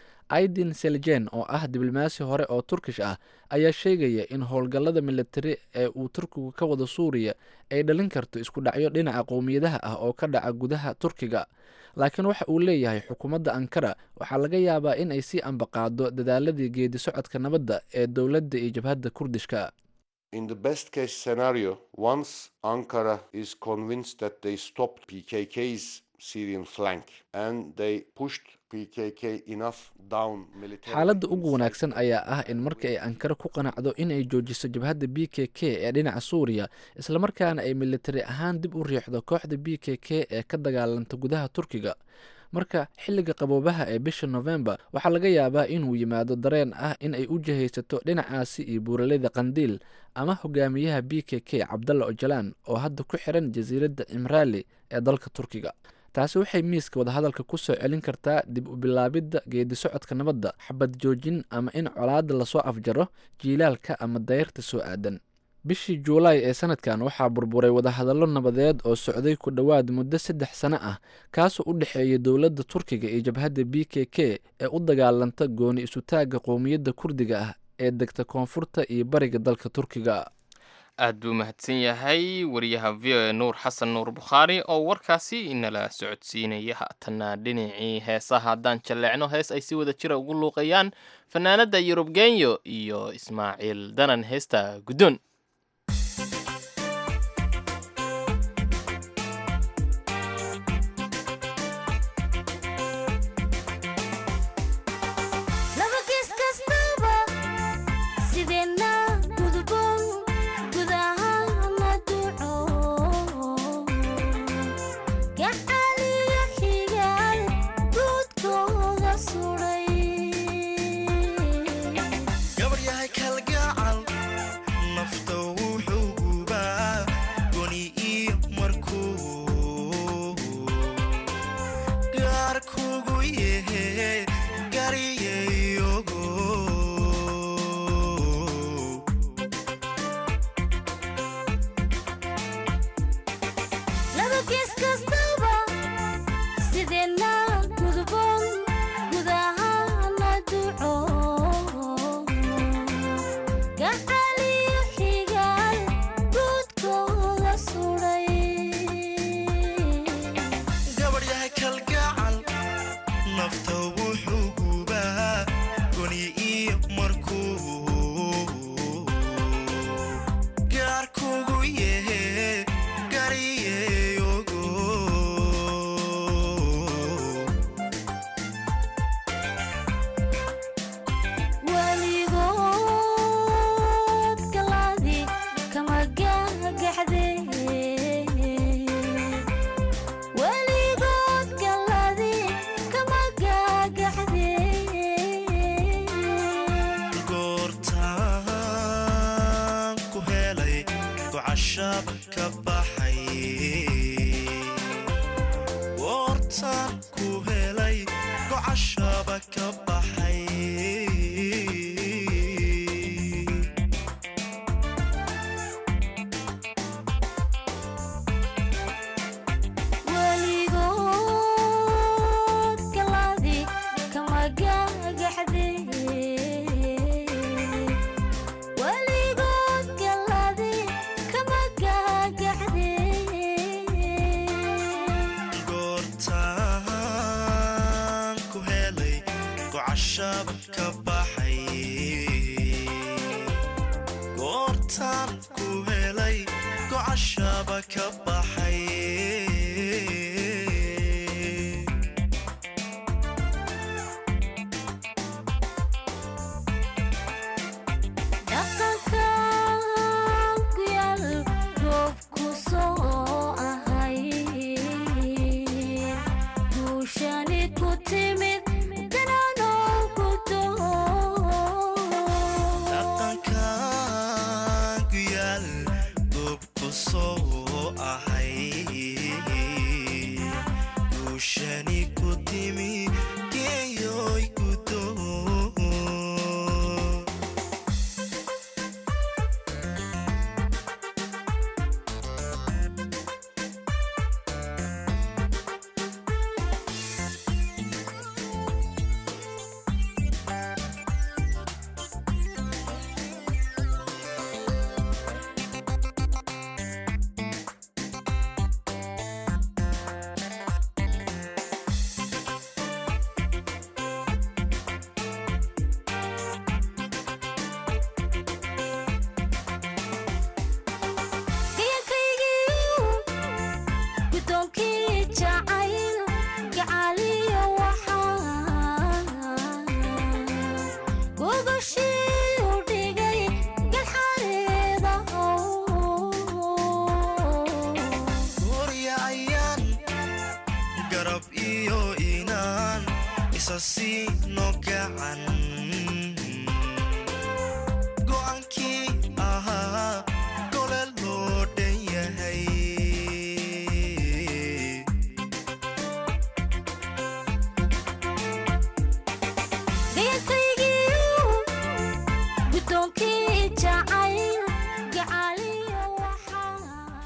aidin seljen oo ah diblomaasi hore oo turkish ah ayaa sheegaya in howlgallada militari ee uu turkigu ka wado suuriya ay dhalin karto isku dhacyo dhinaca qowmiyadaha ah oo ka dhaca gudaha turkiga laakiin waxa uu leeyahay xukuumadda ankara waxaa laga yaabaa in ay sii ambaqaado dadaaladii geedi socodka nabadda ee dowladda iyo jabhadda kurdishka In the best case scenario, once Ankara is convinced that they stopped PKK's Syrian flank and they pushed PKK enough down militarily. xaaladda ugu wanaagsan ayaa ah in marka ay ankara ku qanacdo in ay joojiso jabhadda b k k ee dhinaca suuriya islamarkaana ay militari ahaan dib u riixdo kooxda b k k ee ka dagaalanta gudaha turkiga marka xilliga qaboobaha ee bisha november waxaa laga yaabaa inuu yimaado dareen ah in ay u jihaysato dhinacaasi iyo buuraleyda qandiil ama hogaamiyaha b k k cabdalla ojalaan oo hadda ku xiran jasiiradda cimraali ee dalka turkiga taasi waxay miiska wadahadalka ku soo celin kartaa dib u bilaabidda geedi socodka nabadda xabad joojin ama in colaadda lasoo afjaro jiilaalka ama dayrta soo aadan bishii juulaay ee sanadkan waxaa burburay wadahadallo nabadeed oo socday ku dhowaad muddo saddex sano ah kaasoo u dhexeeya dowladda turkiga iyo jabhadda b k k ee u dagaalanta gooni isutaagga qowmiyadda kurdiga ah ee degta koonfurta iyo bariga dalka turkiga aad buu mahadsan yahay wariyaha v o e nuur xasan nuur bukhaari oo warkaasi inala socodsiinaya haatanna dhinacii heesaha haddaan jalleecno hees ay si wada jira ugu luuqayaan fanaanadda yurub genyo iyo ismaaciil danan heesta guddoon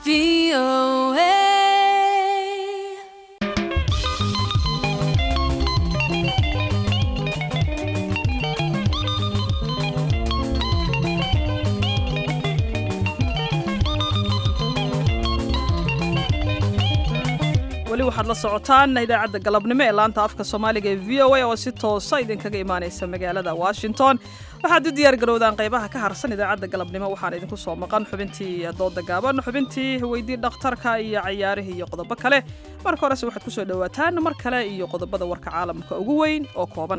weli waxaad la socotaan idaacadda galabnimo ee laanta afka soomaaliga ee v o a oo si toosa idinkaga imaanaysa magaalada washington waxaad u diyaar garowdaan qaybaha ka harsan idaacadda galabnimo waxaan idinku soo maqan xubintii dooda gaaban xubintii weydii dhakhtarka iyo cayaarihii iyo qodobo kale marka horese waxaad kusoo dhowaataan mar kale iyo qodobada warka caalamka ugu weyn oo kooban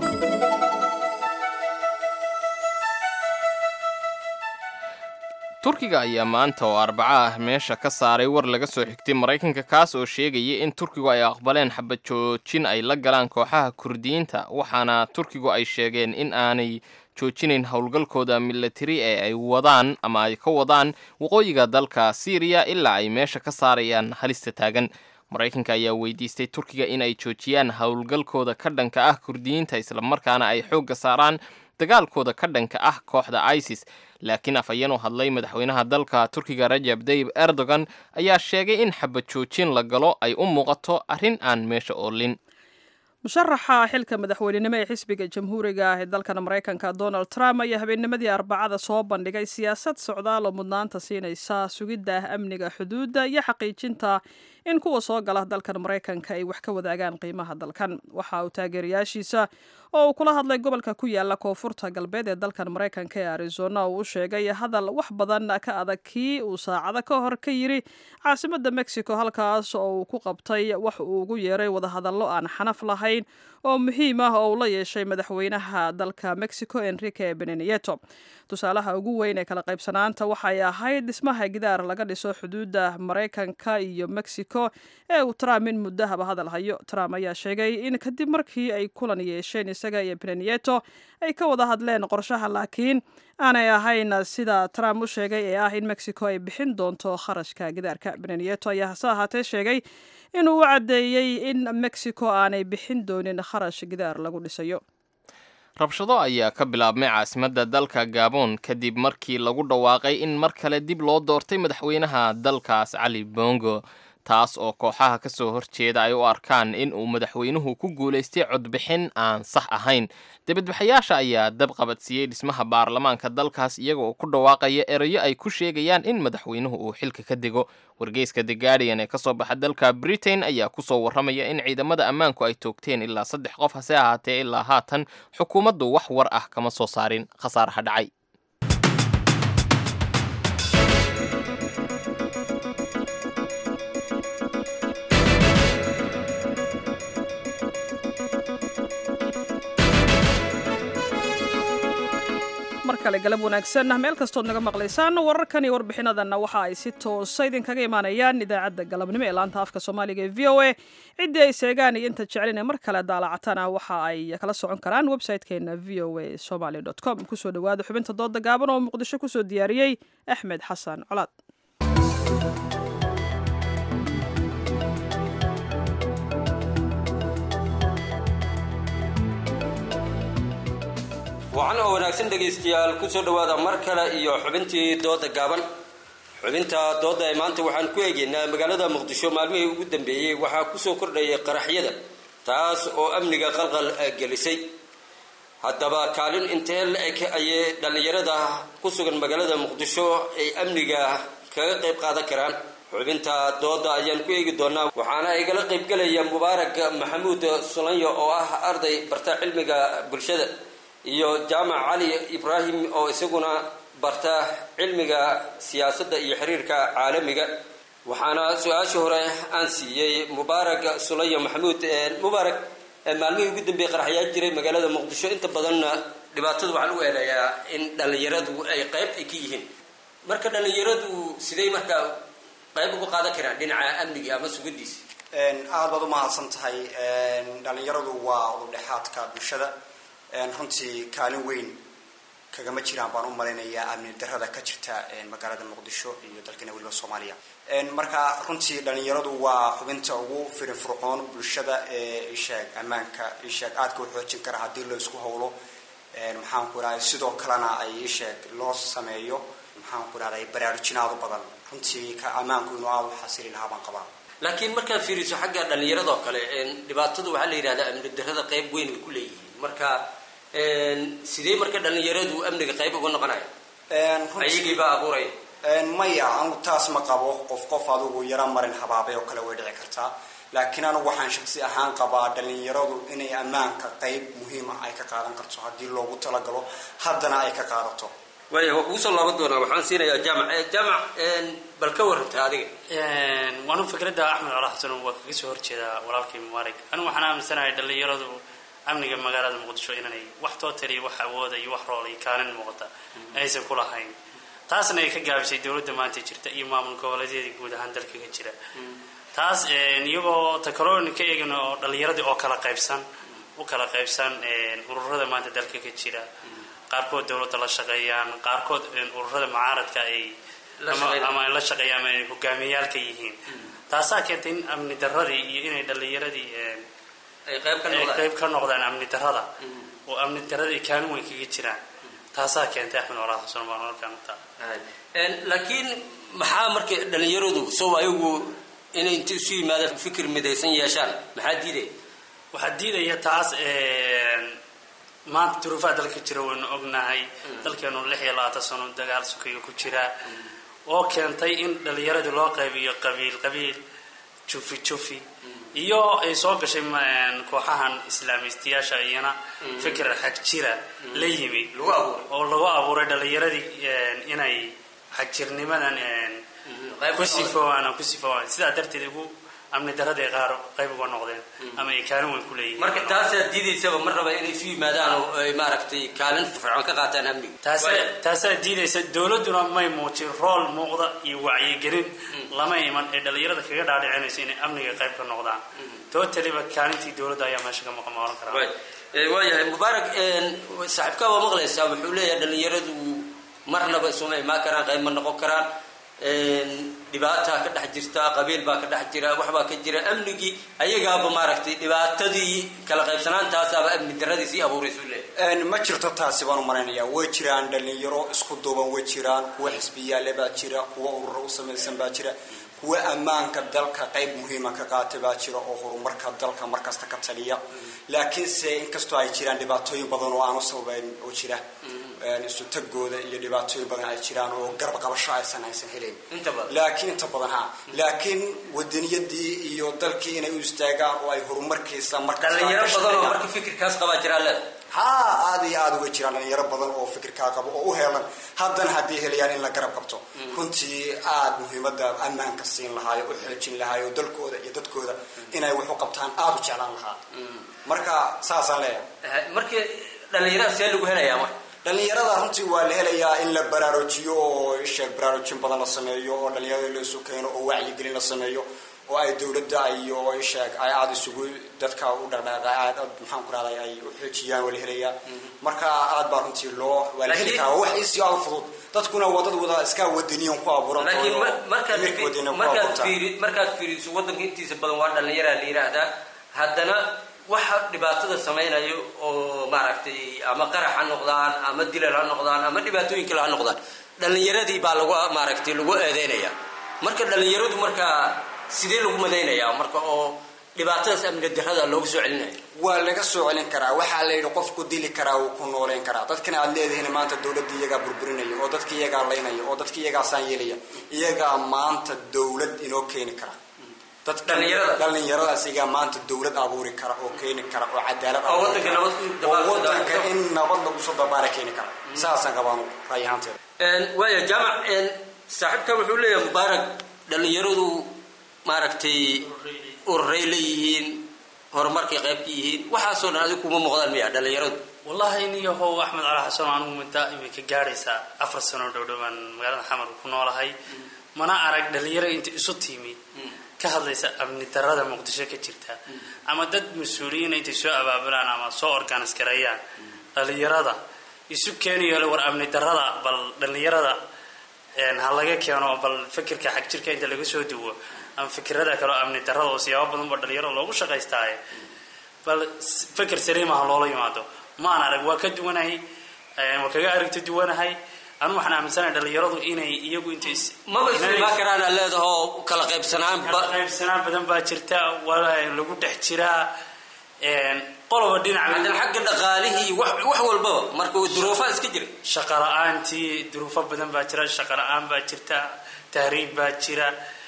turkiga ayaa maanta oo arbaco ah meesha ka saaray war laga soo xigtay maraykanka kaas oo sheegaya in turkigu ay aqbaleen xabad joojin ay la galaan kooxaha kurdiyiinta waxaana turkigu ay sheegeen in aanay joojinayn howlgalkooda milatari ee ay wadaan ama ay ka wadaan waqooyiga dalka syriya ilaa ay meesha ka saarayaan halista taagan maraykanka ayaa weydiistay turkiga in ay joojiyaan howlgalkooda ka dhanka ah kurdiyiinta islamarkaana ay xoogga saaraan dagaalkooda ka dhanka ah kooxda isis laakiin afhayeen u hadlay madaxweynaha dalka turkiga rajab dayib erdogan ayaa sheegay in xabad joojin la galo ay u muuqato arrin aan meesha oolin musharaxa xilka madaxweynenimo ee xisbiga jamhuuriga ah ee dalkan maraykanka donald trump ayaa habeennimadii arbacada soo bandhigay siyaasad socdaal oo mudnaanta siinaysa sugidda amniga xuduudda iyo xaqiijinta in kuwa soo gala dalkan maraykanka ay wax ka wadaagaan qiimaha dalkan waxa uu taageerayaashiisa oo uu kula hadlay gobolka ku yaala koonfurta galbeed ee dalkan maraykanka ee arizona uu u sheegay hadal wax badan ka adag kii uu saacado ka hor ka yiri caasimadda mexico halkaas oo uu ku qabtay wax uu ugu yeeray wadahadallo aan xanaf lahayn oo muhiim ah oo uu la yeeshay madaxweynaha dalka mexico enrique benenieto tusaalaha ugu weyn ee kala qaybsanaanta waxay ahayd dhismaha gidaar laga dhiso xuduudda maraykanka iyo mexico ee uu trump in muddahaba hadal hayo trump ayaa sheegay in kadib markii ay kulan yeesheen isaga iyo benenieto ay ka wada hadleen qorshaha laakiin aanay ahayn sida trump u sheegay ee ah in mexico ay bixin doonto kharashka gidaarka benenieto ayaa hase ahaatee sheegay inuu u caddeeyey in mexico aanay bixin doonin kharash gidaar lagu dhisayo rabshado ayaa ka bilaabmay caasimadda dalka gabon kadib markii lagu dhawaaqay in mar kale dib loo doortay madaxweynaha dalkaas cali bongo taas oo kooxaha ka soo horjeeda ay u arkaan in uu madaxweynuhu ku guulaystay codbixin aan sax ahayn dibadbaxayaasha ayaa dab qabadsiiyey dhismaha baarlamaanka dalkaas iyaga oo ku dhawaaqaya erayo ay ku sheegayaan in madaxweynuhu uu xilka ka dego wargeyska the guardian ee kasoo baxa dalka britain ayaa kusoo warramaya in ciidamada ammaanku ay toogteen ilaa saddex qof hase ahaatee ilaa haatan xukuumaddu wax war ah kama soo saarin khasaaraha dhacay mar kale galab wanaagsan meel kastood naga maqlaysaan wararkan iyo warbixinadanna waxa ay si toosa idinkaga imaanayaan idaacadda galabnimo ee laanta afka soomaaliga ee v o a ciddii ay seegaan iyo inta jeclin ee mar kale daalacatana waxa ay kala socon karaan website-keena v o a somaly com kusoo dhawaada xubinta dooda gaaban oo muqdisho kusoo diyaariyey axmed xasan colaad wacan oo wanaagsan dhegaystayaal kusoo dhowaada mar kale iyo xubintii dooda gaaban xubinta dooda ee maanta waxaan ku eegaynaa magaalada muqdisho maalmihii ugu dambeeyey waxaa kusoo kordhayay qaraxyada taas oo amniga qalqal gelisay haddaba kaalin intee la-eg ayay dhallinyarada ku sugan magaalada muqdisho ay amniga kaga qayb qaadan karaan xubinta dooda ayaan ku eegi doonaa waxaana igala qaybgelaya mubaarak maxamuud sulanyo oo ah arday barta cilmiga bulshada iyo jaamac cali ibraahim oo isaguna barta cilmiga siyaasadda iyo xiriirka caalamiga waxaana su-aasha hore aan siiyey mubaarak sulayo maxamuud mubaarak maalmihii ugu dambeeyey qaraxyaa jiray magaalada muqdisho inta badanna dhibaatada waxaa lagu eedeeyaa in dhallinyaradu ay qayb ay ka yihiin marka dhallinyaradu sidey markaa qayb uga qaadan karaan dhinaca amniga ama sugadiisa aada baad u mahadsan tahay dhallinyaradu waa udubdhexaadka bulshada runtii kaalin weyn kagama jiraan baan u malaynayaa amni darada ka jirta magaalada muqdisho iyo dalkana weliba soomaaliya marka runtii dhalinyaradu waa xubinta ugu firinfurcoon bulshada ee isheeg ammaanka isheeg aadka u xoojin kara haddii la isku howlo maxaan ku irahay sidoo kalena ay isheeg loo sameeyo maxaan ku dhahday baraarujinaadu badan runtii ka ammaanku inuu aada u xasili lahaa baan qabaa laakiin markaad fiiriso xagga dhallinyaradoo kale dhibaatadu waxaa la yidhahdaa amni darrada qayb weyn ay ku leeyihiin marka sidee marka dhallinyaradu amniga qayb uga noqonaya ayagii baa abuuraya maya anigu taas ma qabo qof qof adigu yaro marin habaabay oo kale way dhici kartaa laakiin anigu waxaan shaksi ahaan qabaa dhallinyaradu inay ammaanka qayb muhiima ay ka qaadan karto haddii loogu talagalo haddana ay ka qaadato waaya waa kugu soo laaban doonaa waxaan siinayaa jaamac jaamac bal ka warranta adiga waanu fikradda axmed cala xasan waa kaga soo horjeedaa walaalkay mubaarig anigu waxaan aaminsanahay dhallinyaradu amniga magaalada muqdisho inanay wax tootaliya wax awooda iyo wax rool iyo kaalin muuqata aysan ku lahayn taasna ay ka gaabisay dowladda maanta jirta iyo maamul goboleedyada guud ahaan dalka ka jira taas iyagoo takaloni ka eegin oo dhallinyaradii oo kala qaybsan u kala qaybsan ururada maanta dalka ka jira qaarkood dowladda la shaqeeyaan qaarkood ururada mucaaradka ay ama la shaqeeyaan ama ay hogaamiyaalka yihiin taasaa keentay in amni daradii iyo inay dhallinyaradii ay qayb ka noqdaan amni darada oo amni daradii kaalin weyn kaga jiraan taasaa keentay axmed colaad xasan baan halkaan utaa laakiin maxaa marka dhallinyaradu sow ayagu inay inta isu yimaadaan fikir midaysan yeeshaan maxaa diidaya waxaa diidaya taas maanta duruufaha dalka jira waynu ognahay dalkeenu lix iyo labaatan sano dagaal sukiga ku jira oo keentay in dhallinyaradii loo qaybiyo qabiil qabiil jufi jufi iyo ay soo gashay kooxahan islaamistiyaasha iyana fikir xag jira la yimi oo lagu abuuray dhallinyaradii inay xagjirnimadan ku sifoowaan ku sifoowaan sidaa darteed ugu amni daradii qaar qayb uga noqdeen ama ay kaalin weyn ku leeyihiin marka taasaa diidaysaba mar raba inay isu yimaadaan oo ay maaragtay kaalin fircoon ka qaataan amniga taasaa diidaysa dowladduna may muujin rool muuqda iyo wacyigelin lama iman ee dhallinyarada kaga dhaadhicinayso inay amniga qayb ka noqdaan tootaliba kaalintii dowladda ayaa meesha ka maqan ma oran karaa waayahay mubaarak saaxiibkaa waa maqlaysaa wuxuu leeyahay dhallinyaradu marnaba isuma imaan karaan qayb ma noqon karaan dhibaataa ka dhex jirta qabiil baa ka dhex jira waxbaa ka jira amnigii ayagaaba maaragtay dhibaatadii kala qaybsanaantaasaaba amni daradii sii abuuraysu leeyahay ma jirto taasi baan u malaynayaa way jiraan dhallinyaro isku duuban way jiraan kuwa xisbiyaale baa jira kuwa ururo u samaysan baa jira kuwa ammaanka dalka qayb muhiima ka qaata baa jira oo horumarka dalka markasta ka taliya laakiinse inkastoo ay jiraan dhibaatooyin badan oo aanu sababayn oo jira isu tagooda iyo dhibaatooyin badan ay jiraan oo garab qabasho aysan aysan helayn laakiin inta badan ha laakiin wadaniyadii iyo dalkii inay u istaagaan oo ay horumarkiisa markadhallinyaro badan oo marka fikirkaas qabaa jiraa leeda ha aada iyo aada uga jiraan dhalinyaro badan oo fikirkaa qabo oo u heelan haddana haddii helayaan in la garab qabto runtii aada muhiimada ammaanka siin lahaayo u xoojin lahaayo dalkooda iyo dadkooda inay wax u qabtaan aada u jeclaan lahaa marka saasaan leeyahay marka dhalinyarada see lagu helayaa marka dhallinyarada runtii waa la helayaa in la baraarujiyo oo isheeg baraarujin badan la sameeyo oo dhallinyarada la isu keeno oo wacyigelin la sameeyo oo ay dowladda iyo isheeg ay aada isugu dadka u dhaqdhaaqa aad maxaan ku rahday ay u xoojiyaan waa la helayaa marka aad baa runtii loo waa la heli karaa wax isi aada fudud dadkuna waa dad wada iska wadaniyan ku abuuran laakiin markaad fiiri markaad fiiriso waddanka intiisa badan waa dhallinyaraa la yidhaahdaa haddana waxa dhibaatada samaynayo oo maaragtay ama qarax ha noqdaan ama dilal ha noqdaan ama dhibaatooyin kale ha noqdaan dhallinyaradii baa lagu maaragtay lagu eedeynaya marka dhallinyaradu markaa sidee lagu madaynayaa marka oo dhibaatadaas amni darada loogu soo celinaya waa laga soo celin karaa waxaa la yidhi qofku dili karaa wuu ku nooleyn karaa dadkana aad leedihiin maanta dowladda iyagaa burburinaya oo dadka iyagaa laynaya oo dadka iyagaasaan yeelaya iyagaa maanta dowlad inoo keeni kara dhallinyaradaas iyagaa maanta dowlad abuuri kara oo keeni kara oo cadaalad oo wadanka in nabad lagu soo dabaala keeni kara saasaan qabaan raay ahaanteeda waaya jaamac saaxiibkan wuxuu leeyahay mubaarak dhallinyaradu maaragtay ururay leeyihiin horumarkay qayb ka yihiin waxaasoo dhan adigu kuma muuqdaan miya dhallinyaradu wallahi niyahow axmed cali xasan anigu mudda iminka gaadhaysaa afar sano dhowdhowaan magaalada xamar ku noolahay mana arag dhalinyaro inta isu tiimi ka hadlaysa amni darada muqdisho ka jirta ama dad mas-uuliyiina intay soo abaabulaan ama soo organis gareeyaan dhalinyarada isu keeniyo war amni darada bal dhalinyarada ha laga keeno bal fikirka xag jirka inta laga soo duwo ama fikirada kaleo amni darada oo siyaabo badan ba dhalinyarada loogu shaqaystaaye bal fikir saliima ha loola yimaado maan arag waa ka duwanahay waa kaga aragti duwanahay anigu waxaan aaminsanahay dhalinyaradu inay iyagu inta maba islimaa karaan aa leedaho kala qaybsanaan kala qaybsanaan badan baa jirta waa lagu dhex jiraa qoloba dhinac hadan xagga dhaqaalihii wax wax walbaba marka duruufaa iska jira shaqa la-aantii duruufo badan baa jira shaqa la-aan baa jirta tahriib baa jira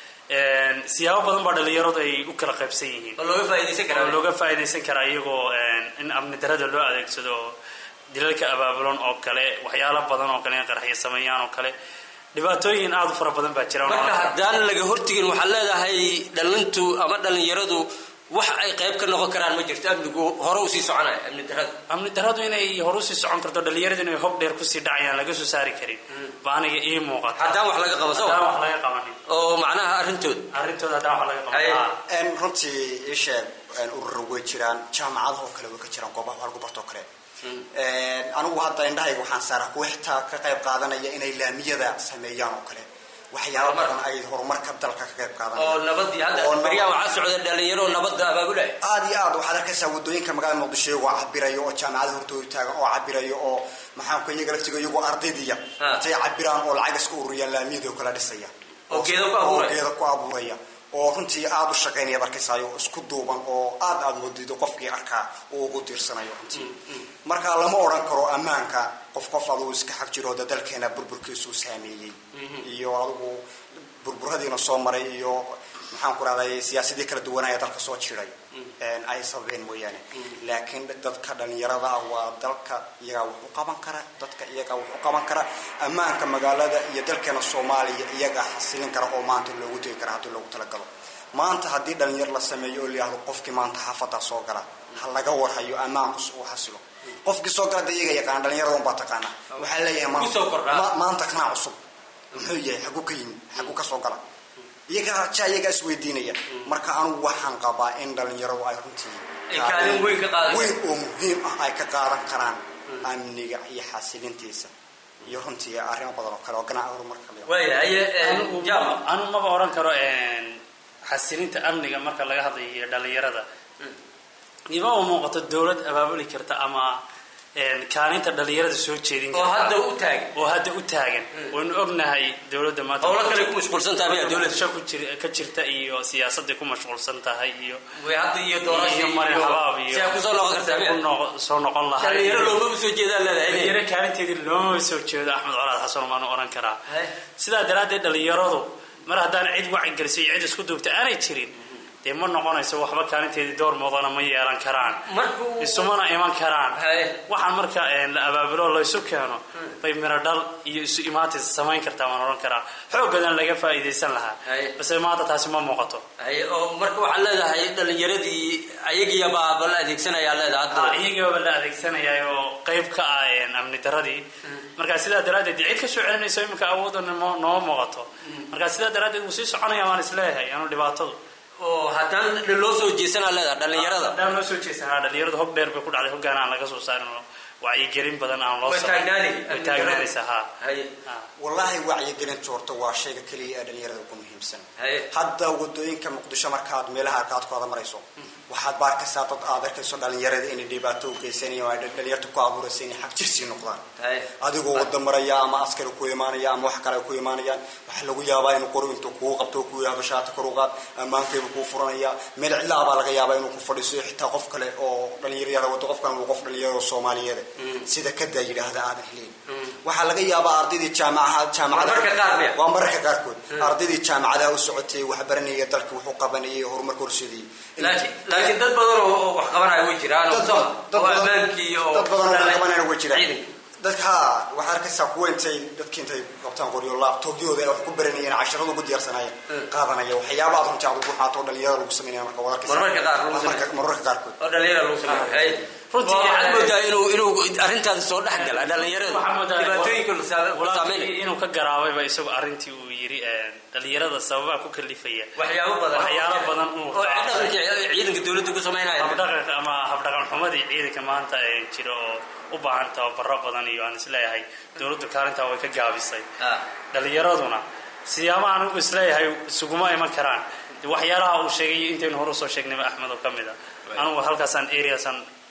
siyaabo badan baa dhalinyaradu ay u kala qaybsan yihiin oo looga faaidaysan karaa oo looga faa'iidaysan karaa iyagoo in amni darada loo adeegsado dilalka abaabulan oo kale waxyaalo badan oo kale in qaraxyo sameeyaan oo kale dhibaatooyin aada u fara badan baa jira marka haddaan laga hortegin waxaad leedahay dhalintu ama dhalinyaradu wax ay qayb ka noqon karaan ma jirto amnigu hore usii soconaya amni daradu amni daradu inay hore usii socon karto dhalinyaradu inay hob dheer kusii dhacayaan laga soo saari karin ba aniga ii muuqata haddaan wax laga qabo soo haddaan wax laga qabanin oo macnaha arrintooda arrintooda haddaan wax laga qaban runtii ii sheeg ururo way jiraan jaamacadahoo kale way ka jiraan goobaha wax lagu bartoo kale anigu hadda indhahayga waxaan saaraa kuwa xitaa ka qayb qaadanaya inay laamiyada sameeyaan oo kale waxyaaba badan ay horumarka dalka ka qayb qaadanaya oo nabadii hadda baryaha waxaa socda dhalinyaro nabadda abaabulaya aad iyo aad waxaad arkaysaa wadooyinka magaalada muqdisho iyagoo cabirayo oo jaamacada hortooda taagan oo cabirayo oo maxaanku iyaga laftiga iyagoo ardaydiya intay cabiraan oo lacag iska ururiyaan laamiyada oo kala dhisaya oo geeda ku oo abuuraya geeda ku abuuraya oo runtii aada u shaqaynaya arkaysayo isku duuban oo aad aad moodido qofkii arkaa uu ugu tiirsanayo runtii marka lama odhan karo ammaanka qof qof adugu iska xag jiro da dalkeena burburkiisuu saameeyey iyo adugu burburadiina soo maray iyo maxaan ku rahday siyaasadii kala duwanaya dalka soo jiray ay sababeen mooyaane laakiin dadka dhalinyarada ah waa dalka iyagaa wax u qaban kara dadka iyagaa wax u qaban kara ammaanka magaalada iyo dalkeena soomaaliya iyagaa xasilin kara oo maanta loogu tegi kara haddii loogu talagalo maanta haddii dhalinyar la sameeyo oo layihahdo qofkii maanta xaafadaa soo gala ha laga warhayo ammaanku uu xasilo qofkii soo gala da iyaga yaqaan dhalinyarada unbaa taqaana waxaa leeyahay maanta maanta kanaa cusub muxuu yahay xaguu ka yimi xaguu ka soo gala iyagaa ja iyagaa isweydiinaya marka anugu waxaan qabaa in dhalinyaradu ay runtii kaalin weyn ka qaadan weyn oo muhiim ah ay ka qaadan karaan amniga iyo xasilintiisa iyo runtii arrimo badan oo kale oo ganac horumarka anu maba oran karo xasilinta amniga marka laga hadlayo dhalinyarada imaba muuqato dawlad abaabuli karta ama kaalinta dhalinyarada soo jeedin oo hadda u taagan oo hadda u taagan waynu ognahay dawladda maanta howlo kale ku mashquulsan tahay miyaa dawladda sha ku jir ka jirta iyo siyaasadday ku mashquulsan tahay iyo way hadda iyo doorasho iyo marin habaab iyo si ay kusoo noqon kartaa miyaa ku noqo- soo noqon lahay dhalinyaro loomaba soo jeedaan leedahay dhalinyaro kaalinteedii looma soo jeedo axmed colaad xasan maanu oran karaa sidaa daraaddeed dhalinyaradu mar haddaan cid wacyigelisay iyo cid isku duubta aanay jirin dee ma noqonayso waxba kaalinteedii door muudana ma yeelan karaan isumana iman karaan waxaan marka la abaabulo laysu keeno bay miro dhal iyo isu imaatis samayn kartaa waan ohan karaa xooggadan laga faa'iidaysan lahaa base maanta taasi ma muuqato Hay, oo marka waxaad leedahay dhalinyaradii ayagiiyabaaba la adeegsanayaa leedahay hadda iyagiiba la adeegsanaya oo qayb ka ah amni daradii marka sidaa daraaddeed dee cid ka soo celinayso iminka awoodda nimo- nooma muuqato marka sidaa daraaddeed wuu sii soconaya waan isleeyahay anu dhibaatadu oo haddaan loo soo jeesanaa leedahay dhalinyarada haddaan loo soo jeesanaa dhalinyaradu hog dheer bay ku dhacday hoggaan aan laga soo saarin oo wacyigelin badan aan loo Way samayn. taagnaani. way taagnaanaysaa ha wallaahi wacyigelinta horta waa shayga keliya ee dhalinyarada ugu muhiimsan hadda wadooyinka muqdisho markaad meelaha qaadkooda marayso waxaad baarkaysaa dad aad arkayso dhalinyarada inay dhibaato u geysanayaan oo ay dhalinyarta ku abuuraysa inay xag jirsii noqdaan adigoo wada maraya ama askari ku imaanaya ama wax kale ay ku imaanayaan waxaa lagu yaabaa inuu qori intuu kuu qabto oo kuu yahdo shaati kor u qaad ammaankayba kuu furanaya meel cidlaa baa laga yaabaa inuu ku fadhiiso xitaa qof kale oo dhalinyarada wado qofkan uu qof dhalinyaro soomaaliyeed sida kadaa yidhaahda aadan helin waxaa laga yaabaa ardaydii jaamacaha jaamacadaha waa mararka qaarkood ardaydii jaamacadaha u socotay waxbaranaya dalka wuxuu qabanayay horumarka horseedayay laakiin laakiin dad badan oo wax qabanaya way jiraan oo soo oo ammaankii oo dad badan oo wax qabanayna way jiraan dadka ha waxaad arkaysaa kuwa intay dadki intay qabtaan qoryo laabtoobyooda ay wax ku baranayeen casharada ugu diyaarsanayeen qaadanaya waxyaaba aad runtii aad ugu xaato oo dhalinyarada lagu sameynaya marka waad arkaysaa Mararka qaar lagu sameeyo. Mararka- mararka qaarkood oo dhalinyara lagu sameeyo runtii waxaad moodaa inuu inuu arrintaas soo dhex gala dhalinyarada dhibaatooyinka saameynaya inuu ka garaabayba isagu arrintii uu yidhi dhalinyarada sababaha ku kalifaya waxyaabo badan waxyaalo badan uu oo dhaqanka ciidanka dawladda ku samaynaya habdhaqan ama habdhaqan xumadii ciidanka maanta ee jira oo u baahan tababaro badan iyo aan isleeyahay dowladdu kaalintaa way ka gaabisay dhalinyaraduna siyaabaha anigu isleeyahay isuguma iman karaan de waxyaalaha uu sheegay intaynu hore usoo sheegnayba axmed oo ka mid a anugu halkaasaan areasan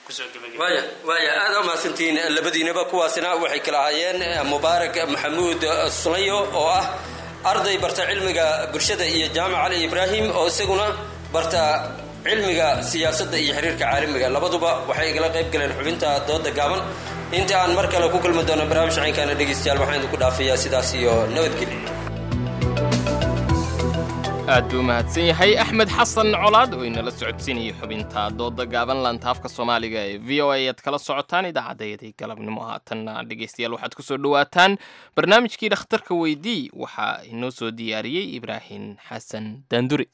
kusoo gebagabay waaya waaya aada u mahadsantihiin labadiinaba kuwaasina waxay kala ahaayeen mubaarak maxamuud sulayo oo ah arday barta cilmiga bulshada iyo jaamac cali ibraahim oo isaguna barta cilmiga siyaasadda iyo xiriirka caalamiga labaduba waxay igala qayb galeen xubinta dooda gaaban inta aan mar kale ku kulmi doono barnaamij caynkaana dhegaystayaal waxaan idinku dhaafayaa sidaas iyo nabadgelyo aad buu mahadsan yahay axmed xasan colaad oo inala socodsiinayay xubinta dooda gaaban lantaafka soomaaliga ee v o a aad kala socotaan idaacaddayadii galabnimo haatanna dhegaystayaal waxaad ku soo dhowaataan barnaamijkii dhakhtarka weydii waxaa inoo soo diyaariyey ibraahim xasan daanduri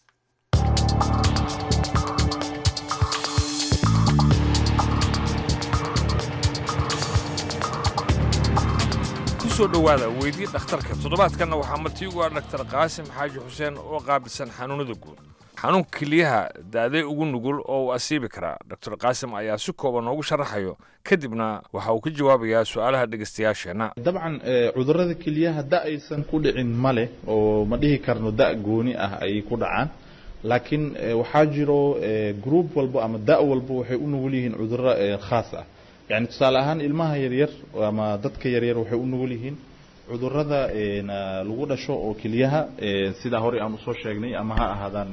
kusoo dhowaada weydii dhakhtarka toddobaadkanna waxaa martiigu ah dhaktar qaasim xaaji xuseen oo qaabilsan xanuunada guud xanuunka keliyaha da'day ugu nugul oo uu asiibi karaa doctor qaasim ayaa si kooban noogu sharaxayo kadibna waxa uu ka jawaabayaa su'aalaha dhegaystayaasheenna dabcan cudurrada keliyaha da aysan ku dhicin ma leh oo ma dhihi karno da gooni ah ayay ku dhacaan laakiin waxaa jiro group walbo ama da walbo waxay u nugul yihiin cudurro khaas ah yani tusaale ahaan ilmaha yaryar ama dadka yaryar waxay u nugul yihiin cudurada lagu dhasho oo keliyaha sidaa horey aan usoo sheegnay ama ha ahaadaan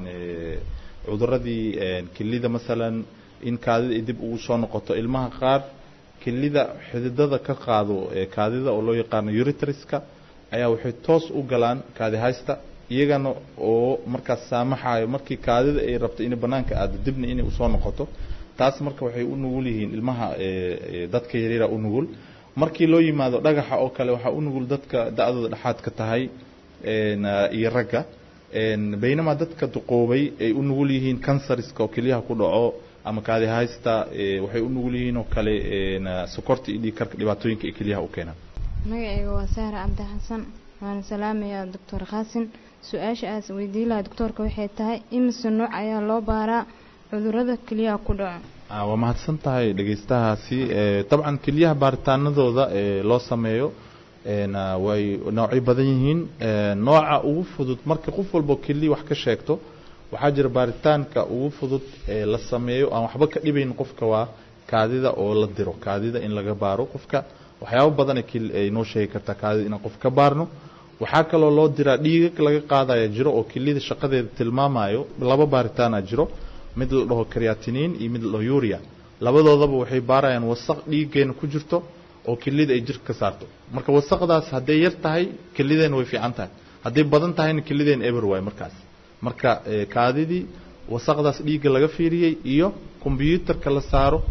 cuduradii kelida masalan in kaadida ay dib ugu soo noqoto ilmaha qaar kelida xididada ka qaado kaadida oo loo yaqaano uritriska ayaa waxay toos u galaan kaadi haysta iyagana oo markaas saamaxayo markii kaadida ay rabto inay banaanka aado dibna inay usoo noqoto taas marka waxay u nugul yihiin ilmaha dadka yaryara u nugul markii loo yimaado dhagaxa oo kale waxaa u nugul dadka da-dooda dhexaadka tahay iyo ragga baynamaa dadka duqoobay ay u nugul yihiin kansariska oo kelyaha ku dhaco ama kaadi haysta waxay u nugul yihiin oo kale sokorta iyo dhiigkarka dhibaatooyinka ay kelyaha u keenaan magacayga waa sahra cabdi xasan waana salaamayaa doctor qaasin su-aasha aas weydiin lahaa doctoorka waxay tahay imise nooc ayaa loo baaraa cudurada kelyaha ku dhaco waa mahadsan tahay dhegaystahaasi dabcan kelyaha baaritaanadooda loo sameeyo way noocay badan yihiin nooca ugu fudud marka qof walbo keliya wax ka sheegto waxaa jira baaritaanka ugu fudud ee la sameeyo aan waxba ka dhibayn qofka waa kaadida oo la diro kaadida in laga baaro qofka waxyaabo badan ay noo sheegi kartaa kaadida inaan qof ka baarno waxaa kaloo loo diraa dhiigag laga qaadaya jiro oo keliyada shaqadeeda tilmaamayo laba baaritaana jiro mid la dhaho creatinine iyo mid la dhaho uria labadoodaba waxay baarayaan wasaq dhiiggeena ku jirto oo kelida ay jirka ka saarto marka wasaqdaas hadday yar tahay kelideena way fiican tahay hadday badan tahayna kelideena eber waay markaas marka kaadidii wasaqdaas dhiigga laga fiiriyey iyo kombyuutarka la saaro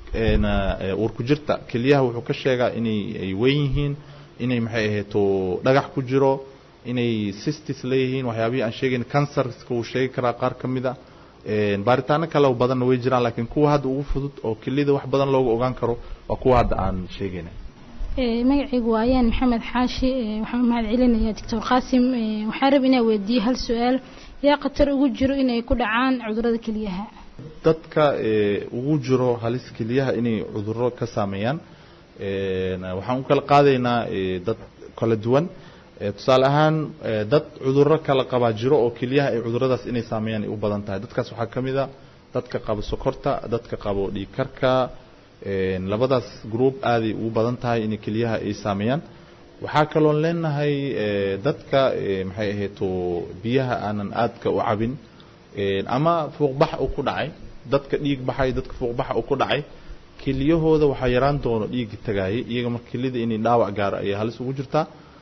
warku jirta keliyaha wuxuu ka sheegaa inay ay weyn yihiin inay maxay ahayto dhagax ku jiro inay sistis leeyihiin waxyaabihii aan sheegayn cancerska wuu sheegi karaa qaar ka mid a baaritaano kale badanna way jiraan laakiin kuwa hadda ugu fudud oo kelida wax badan looga ogaan karo waa kuwa hadda aan sheegayna magacaygu waa ayaan maxamed xaashi waxaan u mahad celinayaa doctor qaasim waxaan rab inaa weydiiye hal su-aal yaa khatar ugu jiro inay ku dhacaan cudurada keliyaha dadka ugu jiro halis keliyaha inay cuduro ka saameeyaan waxaan u kala qaadaynaa dad kala duwan tusaale ahaan dad cuduro kala qabaa jiro oo keliyaha ay cuduradaas inay saameeyaan ay u badan tahay dadkaas waxaa ka mid a dadka qabo sokorta dadka qabo dhiigkarka labadaas group aaday ugu badan tahay inay keliyaha ay saameeyaan waxaa kaloon leenahay dadka maxay ahayto biyaha aanan aadka u cabin ama fuuqbax u ku dhacay dadka dhiig baxay dadka fuuqbaxa u ku dhacay keliyahooda waxaa yaraan doono dhiigga tagaayay iyaga marka kelida inay dhaawac gaaro ayay halis ugu jirtaa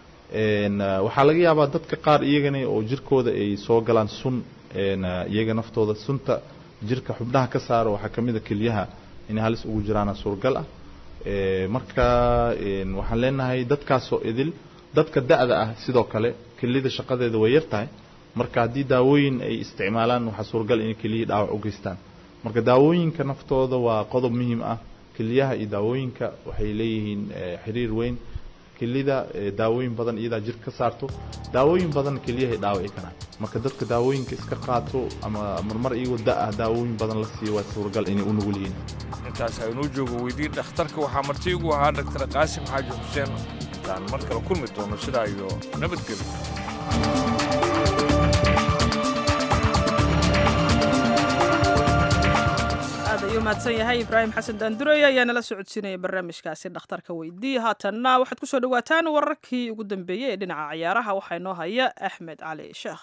waxaa laga yaabaa dadka qaar iyagana oo jirkooda ay soo galaan sun iyaga naftooda sunta jirka xubnaha ka saaro waxaa ka mid a keliyaha inay halis ugu jiraana suuragal ah marka waxaan leenahay dadkaasoo idil dadka da-da ah sidoo kale kelida shaqadeeda way yar tahay marka haddii daawooyin ay isticmaalaan waxaa suuragal inay keliyihii dhaawac u geystaan marka daawooyinka naftooda waa qodob muhiim ah keliyaha iyo daawooyinka waxay leeyihiin xiriir weyn kelida daawooyin badan iyadaa jir ka saarto daawooyin badan keliyahay dhaawici karaan marka dadka daawooyinka iska qaato ama marmar iyagoo da-ah daawooyin badan la siiyo waa suuragal inay u nugul yihiin intaas aynuu joogo weydii dhakhtarka waxaa marti igu ahaa dhaktar qaasim xaaji xuseen intaan mar kale kulmi doono sidaa iyo nabadgelyo aad ayuu mahadsan yahay ibraahim xasan daandureey ayaa nala socodsiinaya barnaamijkaasi dhakhtarka weydii haatanna waxaad kusoo dhawaataan wararkii ugu dambeeyey ee dhinaca ciyaaraha waxaa inoo haya axmed cali sheekh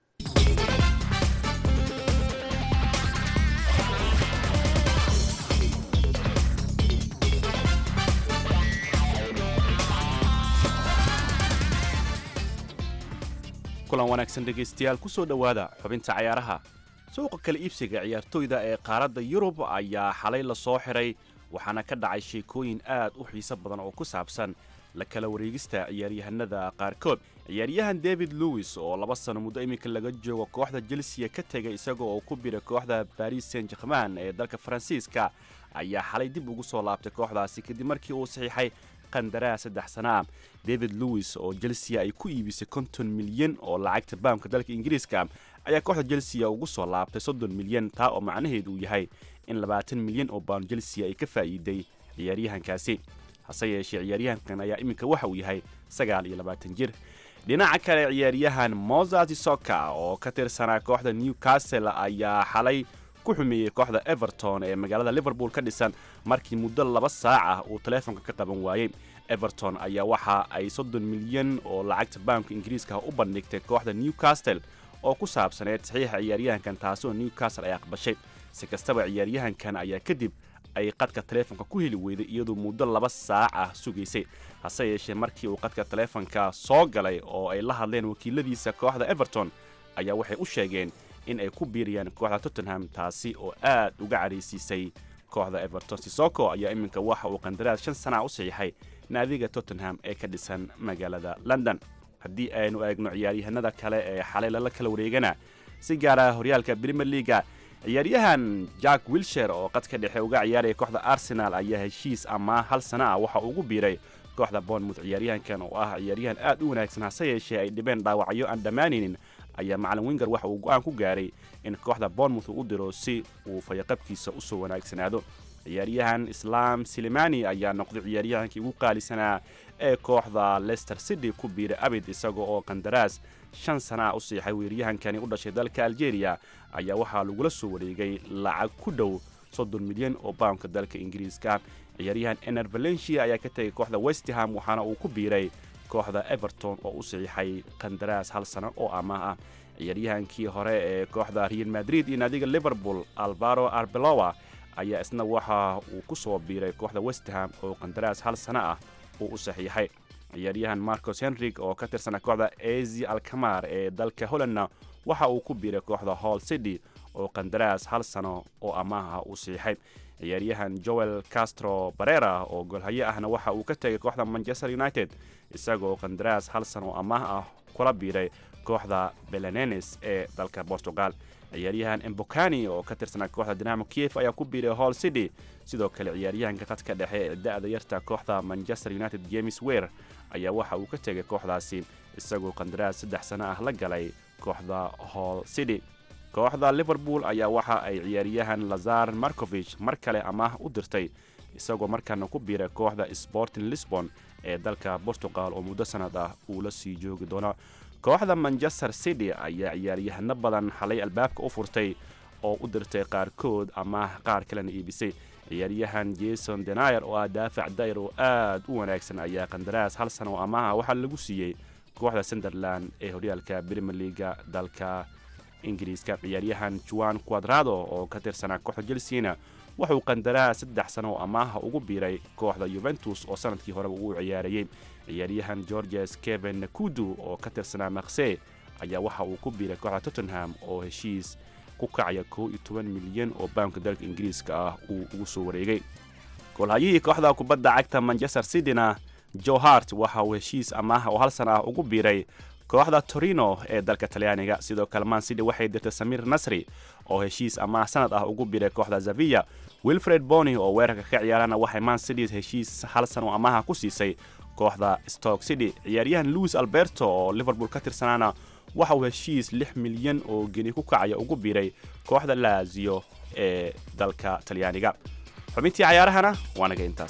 kulan wanaagsan dhegaystayaal ku soo dhowaada xubinta cayaaraha suuqa kala iibsiga ciyaartoyda ee qaaradda yurub ayaa xalay la soo xiray waxaana ka dhacay sheekooyin aad u xiiso badan oo ku saabsan la kala wareegista ciyaaryahanada qaarkood ciyaaryahan david lewis oo laba sano muddo iminka laga joogo kooxda chelsea ka tegay isaga oo ku bira kooxda baris saint german ee dalka faransiiska ayaa xalay dib ugu soo laabtay kooxdaasi kadib markii uu saxiixay qandaraas saddex sana ah david lewis oo chelsea ay ku iibisay konton milyan oo lacagta baamka dalka ingiriiska ayaa kooxda chelsea ugu soo laabtay soddon milyan taa oo macnaheedu uu yahay in labaatan milyan oo baan chelsea ay ka faa'iiday ciyaaryahankaasi hase yeeshee ciyaaryahankan ayaa iminka waxa uu yahay sagaal iyo labaatan jir dhinaca kale ciyaaryahan mozart soka oo ka tirsanaa kooxda newcastle ayaa xalay ku xumeeyey kooxda everton ee magaalada liverpool ka dhisan markii muddo laba saac ah uu taleefonka ka qaban waayey everton ayaa waxa ay soddon milyan oo lacagta baamka ingiriiska u bandhigtay kooxda newcastle oo ku saabsaneed saxiixa ciyaaryahankan taasi oo newcastle ay aqbashay si kastaba ciyaaryahankan ayaa kadib ay qadka taleefonka ku heli weyday iyadoo muddo laba saac ah sugaysay hase yeeshee markii uu qadka taleefonka soo galay oo ay la hadleen wakiiladiisa kooxda everton ayaa waxay u sheegeen in ay ku biiriyaan kooxda tottenham taasi oo aad uga caraysiisay kooxda everton sisoko ayaa iminka waxa uu qandaraas shan sana u saxiixay naadiga tottenham ee ka dhisan magaalada london haddii aynu eegno ciyaaryahanada kale ee xalay lala kala wareegana si gaara horyaalka premier leaga ciyaaryahan jack wilsher oo qadka dhexe uga ciyaaraya kooxda arsenal ayaa heshiis ama hal sana ah waxa ugu biiray kooxda bournemouth ciyaaryahankan oo ah ciyaaryahan aad u wanaagsan hase yeeshee ay dhibeen dhaawacyo aan dhammaanaynin ayaa macalin winger waxa uu go-aan ku gaaray in kooxda bournemouth uu u diro si uu fayaqabkiisa usoo wanaagsanaado ciyaaryahan islaam silimani ayaa noqday ciyaaryahankii ugu qaalisanaa ee kooxda leicester city ku biiray abid isaga oo qandaraas shan sana ah u siixay weeryahankani u dhashay dalka algeria ayaa waxaa lagula soo wareegay lacag ku dhow soddon milyan oo baamka dalka ingiriiska ciyaaryahan ener valencia ayaa ka tegay kooxda westham waxaana uu ku biiray kooxda everton oo u saxiixay qandaraas hal sano oo amaah ah ciyaaryahankii hore ee kooxda real madrid iyo naadiga liverpool alvaro arbeloa ayaa isna waxa uu ku soo biiray kooxda westham oo qandaraas hal sano ah uu u saxiixay ciyaaryahan marcos henrig oo ka tirsana kooxda ezi alkamar ee dalka hollandna waxa uu ku biiray kooxda hall city oo qandaraas hal sano oo amaaha uu saxiixay ciyaaryahan joel castro barera oo golhayo ahna waxa uu ka tegay kooxda manchester united isagoo qandaraas hal sano oo amaah ah kula biiray kooxda belenenes ee dalka portugal ciyaaryahan embokani oo ka tirsanaa kooxda dinamo kiev ayaa ku biiray hall city sidoo kale ciyaaryahanka qadka dhexe ee da-da yarta kooxda manchester united james wer ayaa waxa uu ka tegay kooxdaasi isagoo qandaraas saddex sano ah la galay kooxda hall city kooxda liverpool ayaa waxa ay ciyaaryahan lazar markovich mar kale amaah u dirtay isagoo markaana ku biiray kooxda sporting lisbon ee dalka portugal oo muddo sanad ah uu la sii joogi doono kooxda manchester city ayaa ciyaaryahano badan xalay albaabka u furtay oo u dirtay qaarkood ama qaar kalena iibisay ciyaaryahan jason denayer oo ah daafac dayr oo aad u wanaagsan ayaa qandaraas hal sano oo amaha waxaa lagu siiyey kooxda sunderland ee horyaalka premier leaga dalka ingiriiska ciyaaryahan juan quadrado oo ka tirsanaa kooxda chelseana wuxuu qandaraas saddex sano oo amaaha ugu biiray kooxda yuventus oo sanadkii horeba uu ciyaarayey ciyaaryahan georges keven nakudu oo ka tirsanaa makse ayaa waxa uu ku biiray kooxda tottenham oo heshiis ku kacaya kow iyo toban milyan oo baamka dalka ingiriiska ah uu ugu soo wareegay goolhayihii kooxda kubadda cagta manchester cityna joe hart waxa uu heshiis amaah oo hal sana ah ugu biiray kooxda torino ee dalka talyaaniga sidoo kale man city waxay dirtay samir nasri oo heshiis amaah sanad ah ugu biiray kooxda zavia wilfred bony oo weerarka ka ciyaarana waxay man city heshiis hal san oo amaha ku siisay kooxda stoke city ciyaaryahan louis alberto oo liverpool ka tirsanaana waxa uu heshiis lix milyan oo geni ku kacaya ugu biiray kooxda laazio ee dalka talyaaniga xubintii cayaarahana waa naga intaas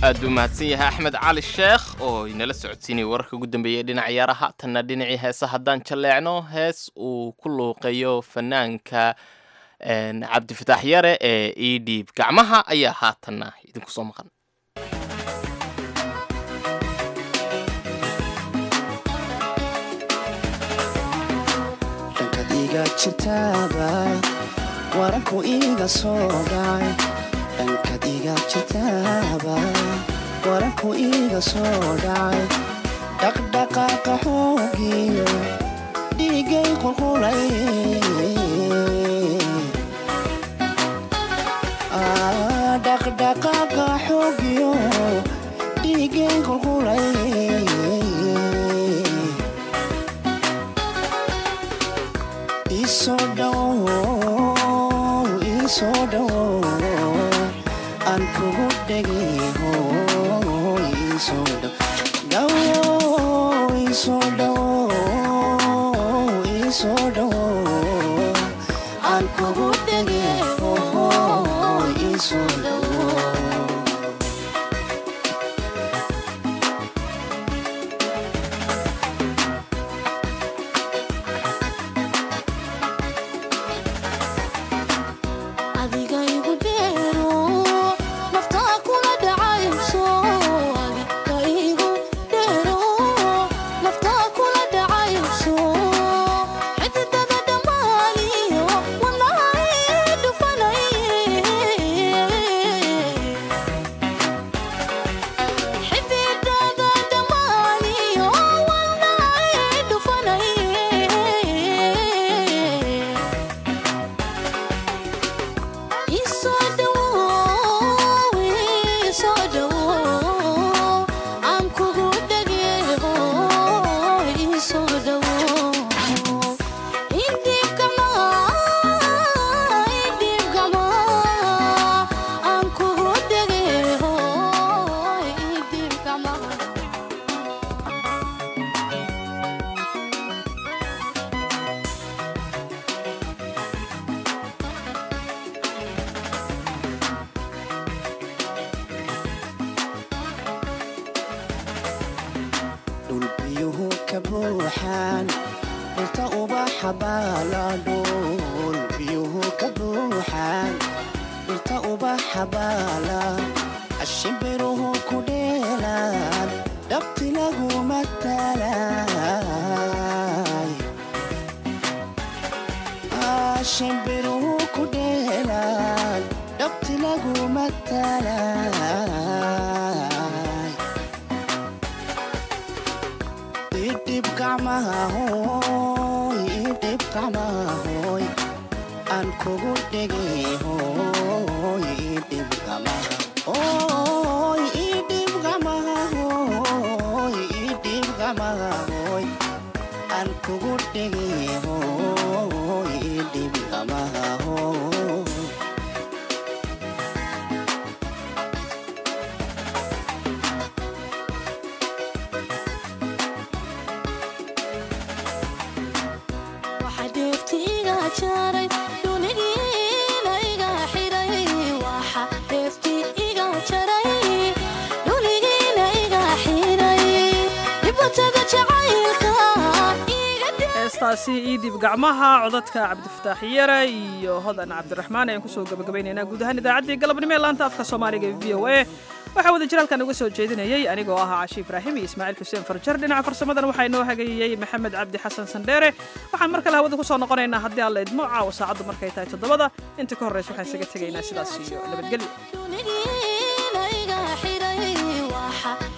aad buu mahadsan yahay axmed cali sheekh oo inala socodsiinaya wararka ugu dambeeyay dhinaca ciyaaraha tanna dhinacii heesa haddaan jalleecno hees uu ku luuqeeyo fanaanka cabdifataax yare ee ii dhiib gacmaha ayaa haatanna idinku soo maqan waranku iga soo dhacay dhankad iga jirtaaba waranku iga soo dhacay dhaqdhaqaaqa xoogiyo dhiigay qulqulay dhaqdhaqaaqa xoogiyo dhiigay qulqulay isoo dhowo isoo dhowo aan kugu dhegeho isoo dhowo isoo dhowo isoo dhowo aan kugu dhegeho isoo dhowo adiga igu dheero naftaa kula dhacayso adiga igu dheero naftaa kula dhacayso xididada dhammaaniyo walahi dhufanay xididada dhammaaniyo walahi dhufanay isoo dhowow isoo dhowow aan kugu dhageeho isoo dhowow idhiibkama idhiibkama aan kugu dhageeho idhiibkama dhul biyuhu ka buuxaan dhirta ubaxa baaladhul biyuhu ka buuxaan dhirta ubaxa baala ashimbiruhu ku dheelaan dhabti lagu matalay ashimbiruhu ku dheelaan dhabti lagu matalay idhib gacmaha hooy idhib gacmaha hooy aan kugu dhegay hooy idhib gacmaha hooy idhib gacmaha hooy idhib gacmaha hooy aan kugu dhegay hooy idhib gacmaha hooy waxa dheefti iga jaray dhunigiina iga xiray waxa dheefti iga jaray dhunigiina iga xiray dhibatada jacaylka heestaasi iidib gacmaha codadka cabdifataax yare iyo hodan cabdiraxmaan ayaan kusoo gabagabaynaynaa guud ahaan idaacaddii galabnimo ee laanta afka soomaaliga ee v o a waxaa wada jiraalkan uga soo jeedinayay anigoo ahaa cashi ibraahim iyo ismaaciil xuseen farjar dhinaca farsamadan waxaa inoo hagayeyey maxamed cabdi xasan sandheere waxaan mar kale hawada kusoo noqonaynaa haddii aan la idmo caawa saacaddu markay tahay toddobada inta ka horreysa waxaan isaga tegaynaa sidaas iyo nabadgelyo dhunigiina iga xiray waxa